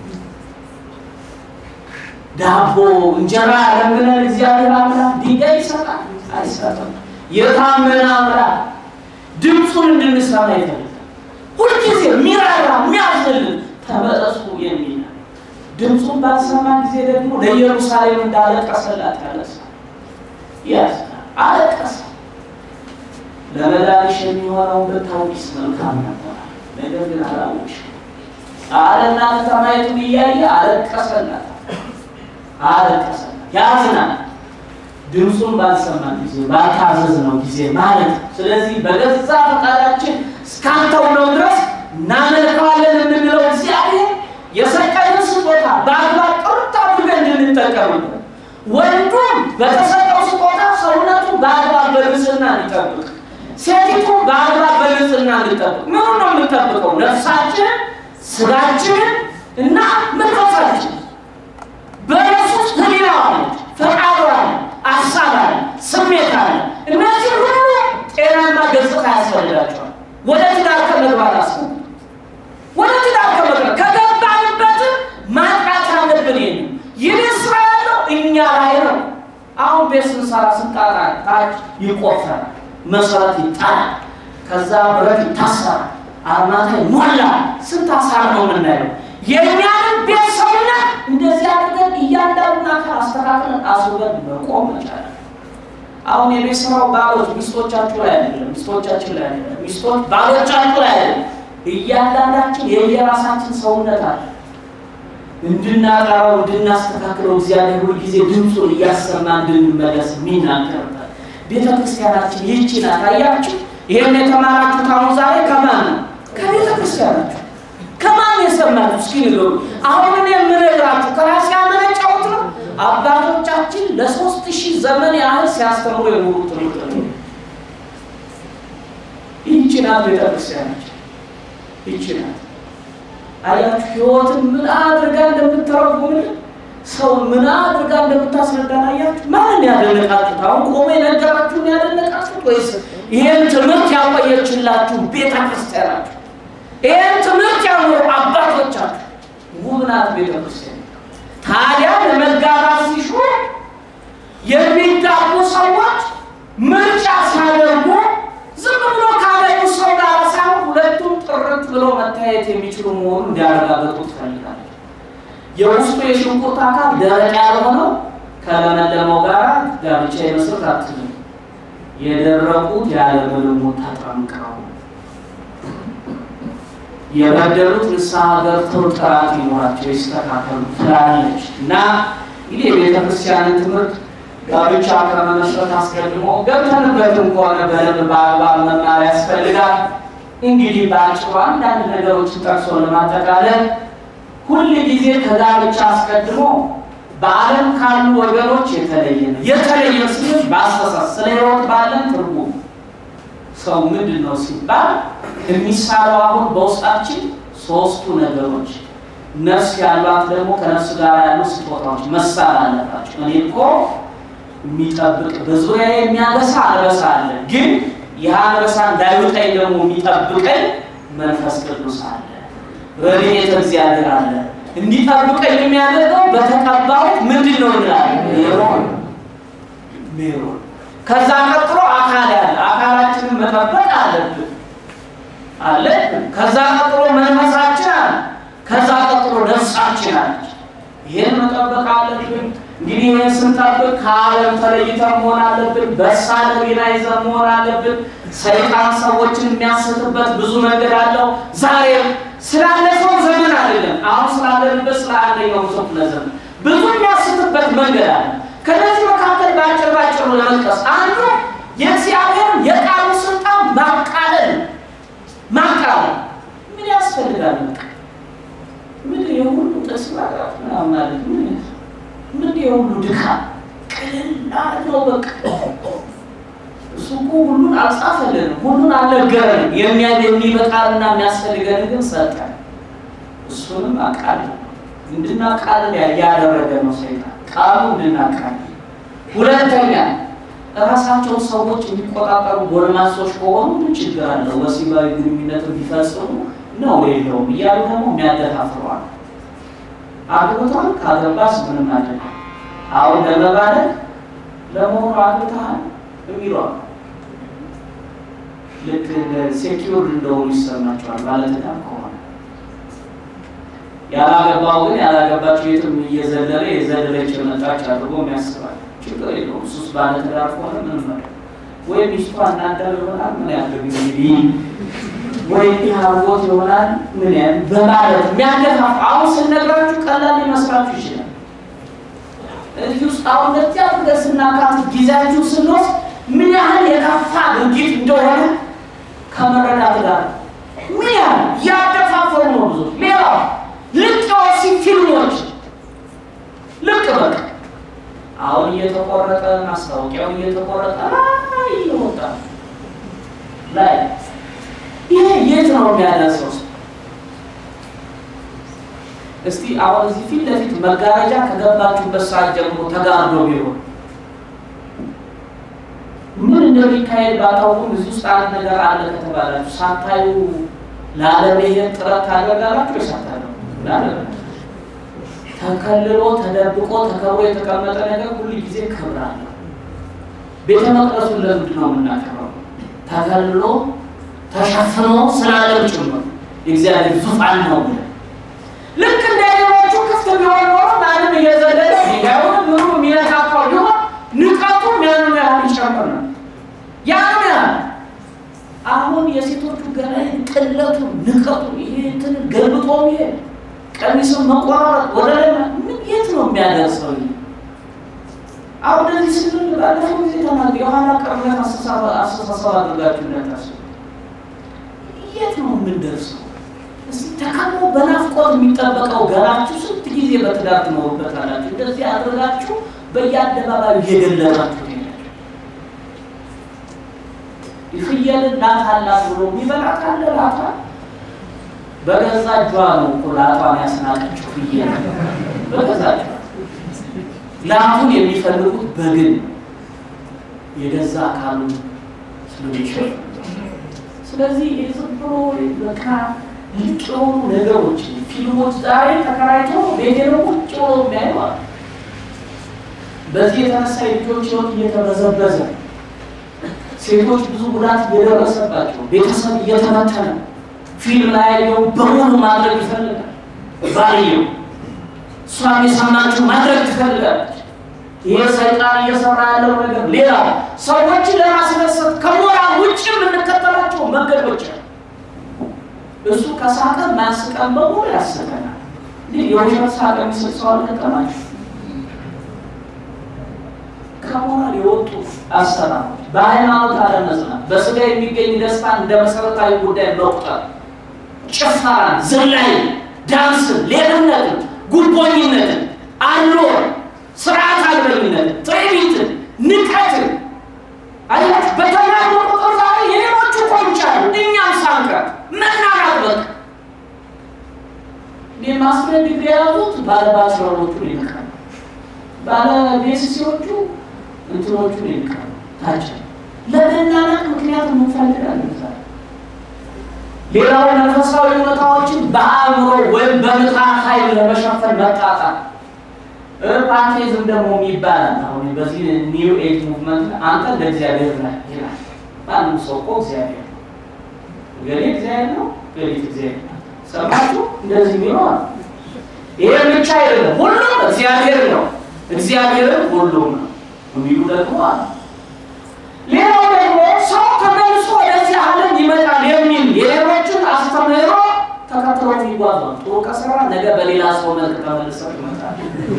ዳቦ እንጀራ ለምነን እግዚአብሔር አምላክ ድንጋይ ይሰጣል አይሰጥም። የታመነ አምላክ ድምፁን እንድንሰማ ይፈልጋል። ሁልጊዜ የሚራራ የሚያዝንልን ተመለሱ የሚል ድምፁን ባልሰማ ጊዜ ደግሞ ለኢየሩሳሌም እንዳለቀሰላት ያለቅሳል፣ ያዝናል፣ አለቀሰ። ለመዳንሽ የሚሆነውን ብታውቂስ መልካም ነበር፣ ነገር ግን አላወቅሽም አለና ከተማይቱን እያየ አለቀሰላት፣ አለቀሰላት። ያዝናል ድምፁን ባልሰማን ጊዜ ባልታዘዝነው ጊዜ ማለት ነው። ስለዚህ በገዛ ፈቃዳችን እስካልተውነው ድረስ እናመልከዋለን የምንለው እግዚአብሔር የሰጠንን ስጦታ በአግባብ ጥርት አድርገን እንድንጠቀምበት፣ ወንዱም በተሰጠው ስጦታ ሰውነቱ በአግባብ በንጽህና እንዲጠብቅ፣ ሴቲቱ በአግባብ በንጽህና እንዲጠብቅ። ምኑ ነው የምንጠብቀው? ነፍሳችንን፣ ስጋችንን እና መንፈሳችንን በነሱ ውስጥ ህሊና አለች፣ ፈቃዱ አለ፣ አሳብ አለ፣ ስሜት አለ። እነዚህ ሁሉ ጤናማ ገጽታ ያስፈልጋቸዋል። ወደ ትዳር ከመግባት አስ ወደ ትዳር ከመግባት ከገባንበትም ማጥቃት ያለብን ይሄ ነው። ይህ ስራ ያለው እኛ ላይ ነው። አሁን ቤት ስንሰራ ስንጣጣ ታች ይቆፈራል፣ መሰረት ይጣላል፣ ከዛ ብረት ይታሰራል፣ አርማታ ሞላ። ስንት አሳር ነው የምናየው። የእኛንም ቤት ሰውነት እንደዚህ አድርገን እያንዳንዱን አካል አስተካክለን አስውበን መቆም መቻል። አሁን የቤት ስራው ባሎች ሚስቶቻችሁ ላይ አይደለም፣ ሚስቶቻችን ላይ አይደለም፣ ሚስቶች ባሎቻችሁ ላይ አይደለም። እያንዳንዳችን የየራሳችን ሰውነት አለ። እንድናጠራው እንድናስተካክለው እግዚአብሔር ሁል ጊዜ ድምፁን እያሰማ እንድንመለስ የሚናገርበት ቤተ ክርስቲያናችን ይህቺ ናት። አያችሁ፣ ይህን የተማራችሁት አሁን ዛሬ ከማን ነው? ከቤተ ክርስቲያናችሁ ከማን የሰማችሁ? እስኪ ንገሩ። አሁን እኔ የምነግራችሁ ከራሴ ያመነጫሁት ነው። አባቶቻችን ለሶስት ሺህ ዘመን ያህል ሲያስተምሩ የኖሩ ትምህርት ነው። ይህቺ ናት ቤተ ክርስቲያናችን፣ ይህቺ ናት። አያችሁ ህይወትን ምን አድርጋ እንደምትተረጉምልን ሰው ምን አድርጋ እንደምታስረዳን አያችሁ። ማንን ያደነቃችሁት? አሁን ቆሞ የነገራችሁን ያደነቃችሁት ወይስ ይህን ትምህርት ያቆየችላችሁ ቤተ ክርስቲያናችሁ? ይህን ትምህርት ያኖሩ አባቶቻችሁ? ውብ ናት ቤተ ክርስቲያን። ታዲያ ለመጋባት ሲሹ የሚጋቡ ሰዎች ምርጫ ሲያደርጉ ዝም ብሎ ካገኙ ሰው ጋር ሳይሆን ሁለቱም ጥርት ብሎ መታየት የሚችሉ መሆኑን እንዲያረጋግጡ ትፈልጋለች። የውስጡ የሽንኩርት አካል ደረቅ ያልሆነው ከለመለመው ጋር ጋብቻ የመስረት አትልም። የደረቁት ያለምንም ተጠምቀው የበደሉት ንስሐ ገብተው ጥራት ይኖራቸው ይስተካከሉ ትላለች እና እንግዲህ የቤተ ክርስቲያንን ትምህርት ጋብቻ ከመመስረት አስቀድሞ ገብተንበትም ከሆነ በደንብ በአግባብ መማር ያስፈልጋል። እንግዲህ በአጭሩ አንዳንድ ነገሮችን ጠቅሶ ለማጠቃለል ሁል ጊዜ ከጋብቻ አስቀድሞ በዓለም ካሉ ወገኖች የተለየ ነው። የተለየ ሲል በአስተሳሰብ ስለ ሕይወት ባለን ትርጉም ሰው ምንድን ነው ሲባል የሚሳለው አሁን በውስጣችን ሶስቱ ነገሮች ነፍስ ያሏት ደግሞ ከነፍስ ጋር ያሉ ስጦታዎች መሳል አለባቸው። እኔ እኮ የሚጠብቅ በዙሪያ የሚያገሳ አንበሳ አለ፣ ግን ይህ አንበሳ እንዳይውጠኝ ደግሞ የሚጠብቀኝ መንፈስ ቅዱስ አለ፣ ረድኤተ እግዚአብሔር አለ። እንዲጠብቀኝ የሚያደርገው በተቀባሁት ምንድን ነው እንላለን? ሜሮን ሜሮን ከዛ ቀጥሎ አካል ያለ አካላችንን መጠበቅ አለብን አለ። ከዛ ቀጥሎ መንፈሳችን አለ። ከዛ ቀጥሎ ነፍሳችን አለች። ይህን መጠበቅ አለብን። እንግዲህ ይህን ስንጠብቅ ከዓለም ተለይተን መሆን አለብን። በሳል ሕሊና ይዘን መሆን አለብን። ሰይጣን ሰዎችን የሚያስትበት ብዙ መንገድ አለው። ዛሬም ስላለፈው ዘመን አይደለም፣ አሁን ስላለንበት ስለ አንደኛው መቶ ክፍለ ዘመን ብዙ የሚያስትበት መንገድ አለ። ከነዚህ መካከል በአጭር ባጭሩ ለመጥቀስ አንዱ የእግዚአብሔርን የቃሉ ስልጣን ማቃለል ማቃለል ምን ያስፈልጋል? ምን የሁሉ ጥቅስ ማቅረብ ምናምን ማለት ምን ምን የሁሉ ድካም ቅልል ነው። በቃ እሱ እኮ ሁሉን አልጻፈልንም፣ ሁሉን አልነገረንም። የሚያ የሚበቃልና የሚያስፈልገን ግን ሰጠን። እሱንም አቃል እንድናቃልል ያደረገ ነው ሰይጣን ቃሉ እንድናቃል። ሁለተኛ እራሳቸውን ሰዎች የሚቆጣጠሩ ጎልማሶች ከሆኑ ምን ችግር አለው? ወሲባዊ ግንኙነት ቢፈጽሙ ነው የለውም እያሉ ደግሞ የሚያደፋፍሯል። አግብቷል ካገባስ ምንም አደለ። አሁን ለመባደግ ለመሆኑ አግብተሃል የሚሏል ልክ ሴኪውር እንደሆኑ ይሰማቸዋል ባለትዳር ከሆነ። ያላገባው ግን ያላገባች ቤትም እየዘለለ የዘለለች የመጣች አድርጎ የሚያስባል። ችግር የለውም። እሱስ ባለትዳር ከሆነ ምን መ ወይ ሚስቷ እናዳል ይሆናል ምን ያድርግ እንግዲህ ወይ እንዲህ አርጎት ይሆናል ምን ያ በማለት የሚያገፋፍ አሁን ስነግራችሁ ቀላል ሊመስላችሁ ይችላል። እዚህ ውስጥ አሁን እንደዚህ አድርገን ስናካት ጊዜያችሁ ስንወስድ ምን ያህል የከፋ ድርጊት እንደሆነ ከመረዳት ጋር ምን ያህል ያደፋፈሩ ነው ብዙ ሌላው ልቅ የወሲብ ፊልሞች ልቅ በቃ አሁን እየተቆረጠ ማስታወቂያው እየተቆረጠ ላይ እየወጣ ላይ ይሄ የት ነው የሚያደርሰው? እስቲ አሁን እዚህ ፊት ለፊት መጋረጃ ከገባችሁበት ሰዓት ጀምሮ ተጋርዶ ቢሆን ምን እንደሚካሄድ ባታውቁም እዚህ ውስጥ አንድ ነገር አለ ከተባላችሁ ሳታዩ ላለመሄድ ጥረት ታደርጋላችሁ ወይ ሳታዩ ተከልሎ ተደብቆ ተከብሮ የተቀመጠ ነገር ሁሉ ጊዜ ክብር አለው። ቤተ መቅደሱን ለምንድን ነው የምናከብረው? ተከልሎ ተሸፍኖ ስላለም ጭምር የእግዚአብሔር ዙፋን ነው ብለን ልክ እንደ ሌሎቹ ክፍት ቢሆን ኖሮ ማንም እየዘለለ ሊጋዩን ምኑ የሚነካካው ቢሆን ንቀቱም ያንን ያህል ይጨምር ነው። ያንን ያህል አሁን የሴቶቹ ገላይ ቅለቱ ንቀቱ ይሄ እንትን ገልብጦ ይሄድ ቀሚስን መቆራረጥ ወደ ላይ ምን የት ነው የሚያደርሰው? አሁን እንደዚህ ስንል ባለፈው ጊዜ ተናገ የኋላ ቀርነት አስተሳሰብ አድርጋችሁ እንዳታስቡ። የት ነው የምንደርሰው? እስቲ ተካሞ በናፍቆት የሚጠበቀው ገላችሁ ስንት ጊዜ በትዳር ትኖሩበታላችሁ? እንደዚህ አድርጋችሁ በየአደባባዩ እየገለጣችሁ ፍየልን ላት አላት ብሎ የሚበላት አለ ላቷ በገዛ እጇ ነው እኮ ላቷን ያስናቀችው ፍየል በገዛ እጇ። ላቱን የሚፈልጉት በግን የገዛ አካሉ ስለሚሸፍ ስለዚህ ዝም ብሎ በቃ ልቅ የሆኑ ነገሮች ፊልሞች ዛሬ ተከራይቶ ቤቴ ነው ቁጭ ብሎ የሚያዩ አሉ። በዚህ የተነሳ የልጆች ህይወት እየተበዘበዘ ሴቶች ብዙ ጉዳት እየደረሰባቸው ቤተሰብ እየተበተነ ፊልም ላይ ያየው በሙሉ ማድረግ ይፈልጋል። ባልየው እሷም የሰማችው ማድረግ ትፈልጋለች። ይሄ ሰይጣን እየሰራ ያለው ነገር ሌላ ሰዎችን ለማስደሰት ከሞራል ውጭ የምንከተላቸው መንገዶች እሱ ከሳቀ ማያስቀን በሙሉ ያስቀናል። እንዲህ የውሸት ሳቅ የሚስቅ ሰው አልገጠማችሁ? ከሞራል የወጡ አሰራሮች፣ በሃይማኖት አለመጽናት፣ በስጋ የሚገኝ ደስታ እንደ መሰረታዊ ጉዳይ መቁጠር፣ ጭፈራን፣ ዝላይ፣ ዳንስን፣ ሌብነትን፣ ጉቦኝነትን፣ አሎር፣ ስርዓት አልበኝነትን፣ ትዕቢትን፣ ንቀትን አያችሁ በተማሩ ቁጥር ዛሬ የሌሎቹ ቆንጫሉ እኛም ሳንቀር መናናት በቃ ማስትሬት ዲግሪ የያዙት ባለ ባችለሮቹን ይልካሉ፣ ባለ ቤሲሲዎቹ እንትኖቹን ይልካሉ። ታች ለመናናቅ ምክንያት እንፈልጋለን። ሌላው መንፈሳዊ እውነታዎችን በአእምሮ ወይም በምጣት ኃይል ለመሸፈን መጣጣር ፓንቴዝም ደግሞ የሚባላል። አሁን በዚህ ኒው ኤጅ ሙቭመንት አንተ እንደ እግዚአብሔር ነህ ይላል። ማንም ሰው እኮ እግዚአብሔር ነው፣ ገሌ እግዚአብሔር ነው፣ ገሌት እግዚአብሔር ነው። ሰማችሁ? እንደዚህ የሚለው ይሄ ብቻ አይደለም፣ ሁሉም እግዚአብሔር ነው፣ እግዚአብሔርን ሁሉም ነው የሚሉ ደግሞ አለ። ሌላው ደግሞ ሰው ተመልሶ ወደዚህ ዓለም ይመጣል የሚል የሌሎችን አስተምህሮ ተከትሎ የሚጓዝ ነው። ጥሩ ከሰራ ነገ በሌላ ሰው መልክ ተመልሰው ይመጣል።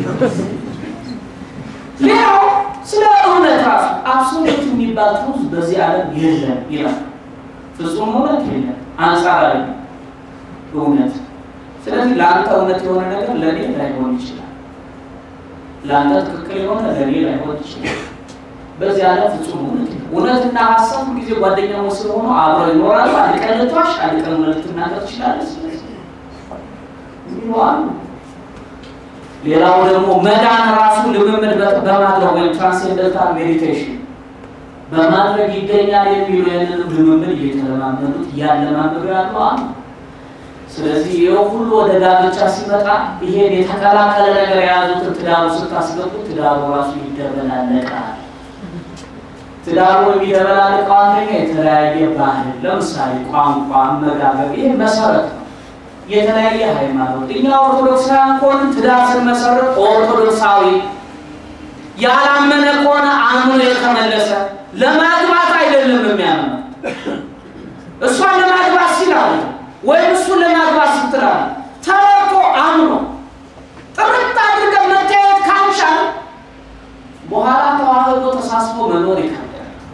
ሌላው ስለ እውነት ራሱ አብሶሉት የሚባል ትሩዝ በዚህ ዓለም የለም ይላል። ፍጹም እውነት የለም፣ አንጻራዊ እውነት። ስለዚህ ለአንተ እውነት የሆነ ነገር ለእኔ ላይሆን ይችላል። ለአንተ ትክክል የሆነ ለእኔ ላይሆን ይችላል። በዚህ ዓለም ፍጹም እውነት የለም። እውነትና ሀሳብ ጊዜ ጓደኛሞች ስለሆኑ አብረው ይኖራሉ። አንድ ቀን ልትዋሽ፣ አንድ ቀን እውነት ልትናገር ትችላለች። ስለዚህ ይለዋሉ። ሌላው ደግሞ መዳን ራሱ ልምምድ በማድረግ ወይም ትራንሴንደንታል ሜዲቴሽን በማድረግ ይገኛል የሚሉ ይህንን ልምምድ እየተለማመዱት እያለማመዱ ያሉ አሉ። ስለዚህ ይኸው ሁሉ ወደ ጋብቻ ሲመጣ ይሄን የተቀላቀለ ነገር የያዙትን ትዳሩ ስታስገቡ ትዳሩ ራሱ ይደበላለቃል። ትዳሩ የሚደበላልቀው አንደኛ የተለያየ ባህል፣ ለምሳሌ ቋንቋ፣ አመጋገብ፣ ይህ መሰረት ነው። የተለያየ ሃይማኖት። እኛ ኦርቶዶክሳውያን ከሆነ ትዳር ስንመሰረት ኦርቶዶክሳዊ ያላመነ ከሆነ አምኖ የተመለሰ ለማግባት አይደለም የሚያምነው እሷን ለማግባት ሲላል ወይም እሱን ለማግባት ስትላል ተረቶ አምኖ ጥርት አድርገን መታየት ካልቻል በኋላ ተዋህዶ ተሳስቦ መኖር ይከብዳል።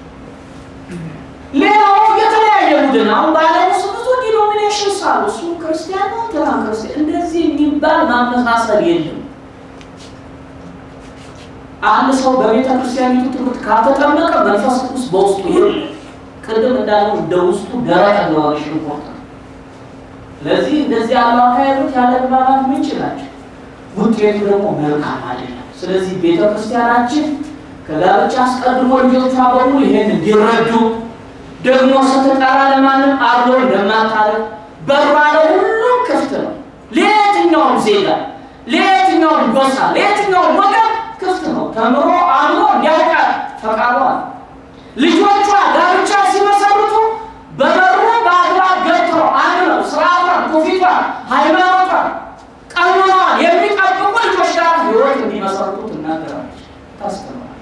ሌላው የተለያየ ቡድን አሁን በዓለም ውስጥ ብዙ ዲኖሚኔሽንስ አሉ። እሱ ክርስቲያን ነው፣ እንትና ክርስቲያን፣ እንደዚህ የሚባል ማመሳሰል የለም። አንድ ሰው በቤተ ክርስቲያኒቱ ትምህርት ካልተጠመቀ መንፈስ ቅዱስ በውስጡ የለም። ቅድም እንዳለው እንደ ውስጡ ደረቅ እንደሆነ ሽንኩርት ነው። ስለዚህ እንደዚህ ያሉ አካሄዶች ያለ ግባባት ምንጭ ናቸው። ውጤቱ ደግሞ መልካም አይደለም። ስለዚህ ቤተ ክርስቲያናችን ከጋብቻ አስቀድሞ ልጆቿ በሙሉ ይሄን እንዲረዱ ደግሞ ስትጠራ ለማንም አብሎ እንደማታረግ በሯ ለሁሉም ክፍት ነው። ለየትኛውም ዜጋ፣ ለየትኛውም ጎሳ፣ ለየትኛውም ወገን ክፍት ነው። ተምሮ አምሮ እንዲያውቃት ፈቃዷ ነው። ልጆቿ ጋብቻ ሲመሰርቱ በበሩ በአግባብ ገብተው አምነው ስርዓቷን፣ ትውፊቷን፣ ሃይማኖቷን፣ ቀኖናዋን የሚጠብቁ ልጆች ጋር ህይወት እንዲመሰርቱ ትናገራለች፣ ታስተምራለች።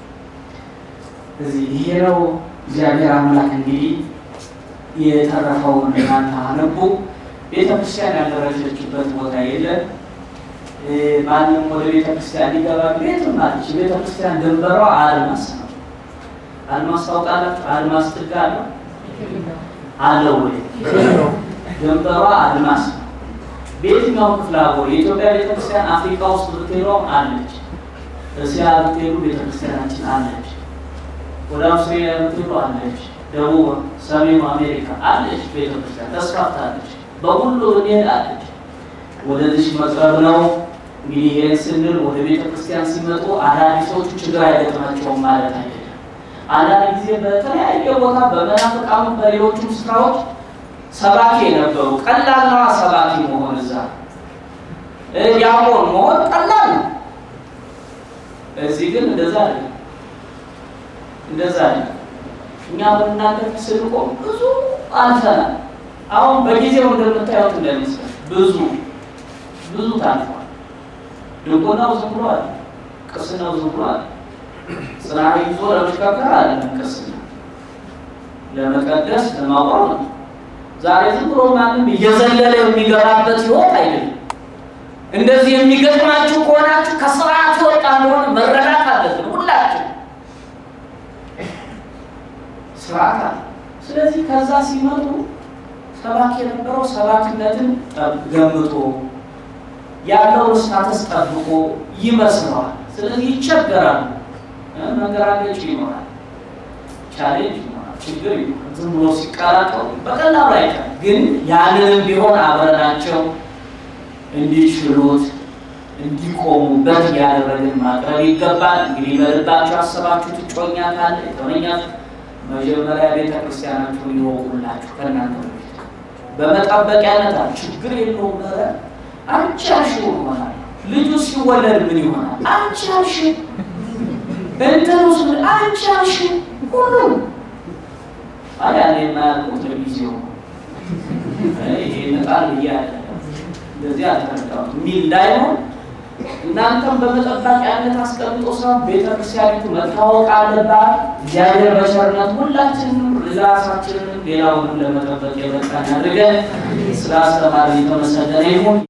እዚህ ይሄ ነው እግዚአብሔር አምላክ እንግዲህ የተረፈውን እናንተ አነቡ። ቤተክርስቲያን ያልደረሰችበት ቦታ የለም። ማንም ወደ ቤተክርስቲያን ሊገባ ቤትም አለች። ቤተክርስቲያን ድንበሯ አድማስ ነው። አድማስ ታውቃላችሁ? አድማስ ጥግ አለው አለው ወይ? ድንበሯ አድማስ ነው። በየትኛው ክፍለ አህጉር የኢትዮጵያ ቤተክርስቲያን አፍሪካ ውስጥ ብትሄዱም አለች። እስያ ብትሄዱ ቤተክርስቲያናችን አለች። ወደ አውስትሬሊያ ብትሄዱ አለች። ደቡብ ሰሜኑ አሜሪካ አለች። ቤተክርስቲያን ተስፋፍታለች። በሁሉ ብንሄድ አለች። ወደዚህ መቅረብ ነው እንግዲህ። ይህን ስንል ወደ ቤተክርስቲያን ሲመጡ አዳዲሶቹ ችግር አይገጥማቸውም ማለት አይደለም። አንዳንድ ጊዜ በተለያየ ቦታ በመናፍቃኑ በሌሎቹም ስፍራዎች ሰባኪ የነበሩ ቀላል ነዋ። ሰባኪ መሆን እዛ ዲያቆን መሆን ቀላል ነው። እዚህ ግን እንደዛ አይደለም። እንደዛ አይደለም። እኛ በእናንተ ስንቆም ብዙ አልፈናል። አሁን በጊዜው እንደምታዩት እንደሚመስል ብዙ ብዙ ታልፏል። ድንቁናው ዝም ብሎ አለ፣ ቅስናው ዝም ብሎ አለ። ጽናዕ ይዞ ለመሽከርከር አለ ቅስና ለመቀደስ ለማቆም ነው። ዛሬ ዝም ብሎ ማንም እየዘለለ የሚገባበት ህይወት አይደለም። እንደዚህ የሚገጥማችሁ ከሆናችሁ ከስርዓት ወጣ እንደሆነ መረዳት አለብን ሁላችን። ስርዓት አለ። ስለዚህ ከዛ ሲመጡ ሰባኪ የነበረው ሰባኪነትን ገምቶ ያለውን ስታተስ ጠብቆ ይመስለዋል። ስለዚህ ይቸገራሉ። መንገራገጭ ይኖራል፣ ቻሌንጅ ይኖራል፣ ችግር ይኖራል። ዝም ብሎ ሲቀላቀሉ በቀላሉ አይቀርም። ግን ያንንም ቢሆን አብረናቸው እንዲችሉት እንዲቆሙበት እያደረግን ማቅረብ ይገባል። እንግዲህ በልባቸው አሰባችሁት እጮኛ ካለ የተመኛችሁ መጀመሪያ ቤተ ክርስቲያናችሁን ይወቁላችሁ ከእናንተ በፊት በመጠበቂያነት ችግር የለውም። ኧረ አንቺ ያልሽው ይሆናል። ልጁ ሲወለድ ምን ይሆናል? አንቺ ያልሽው እንትን ውስጥ አንቺ ያልሽው ሁሉም ታዲያ እኔ የማያልቁት ለጊዜው ይሄ ነጣል እያለ እንደዚህ አልተረዳሁም የሚል እንዳይሆን እናንተም በመጠባቂያነት አስቀምጦ ሰው ቤተክርስቲያኒቱ መታወቅ አለባት። እግዚአብሔር በቸርነት ሁላችንም ራሳችንንም ሌላውንም ለመጠበቅ የበቃን አድርገን ስለ አስተማሪ የተመሰገነ ይሁን።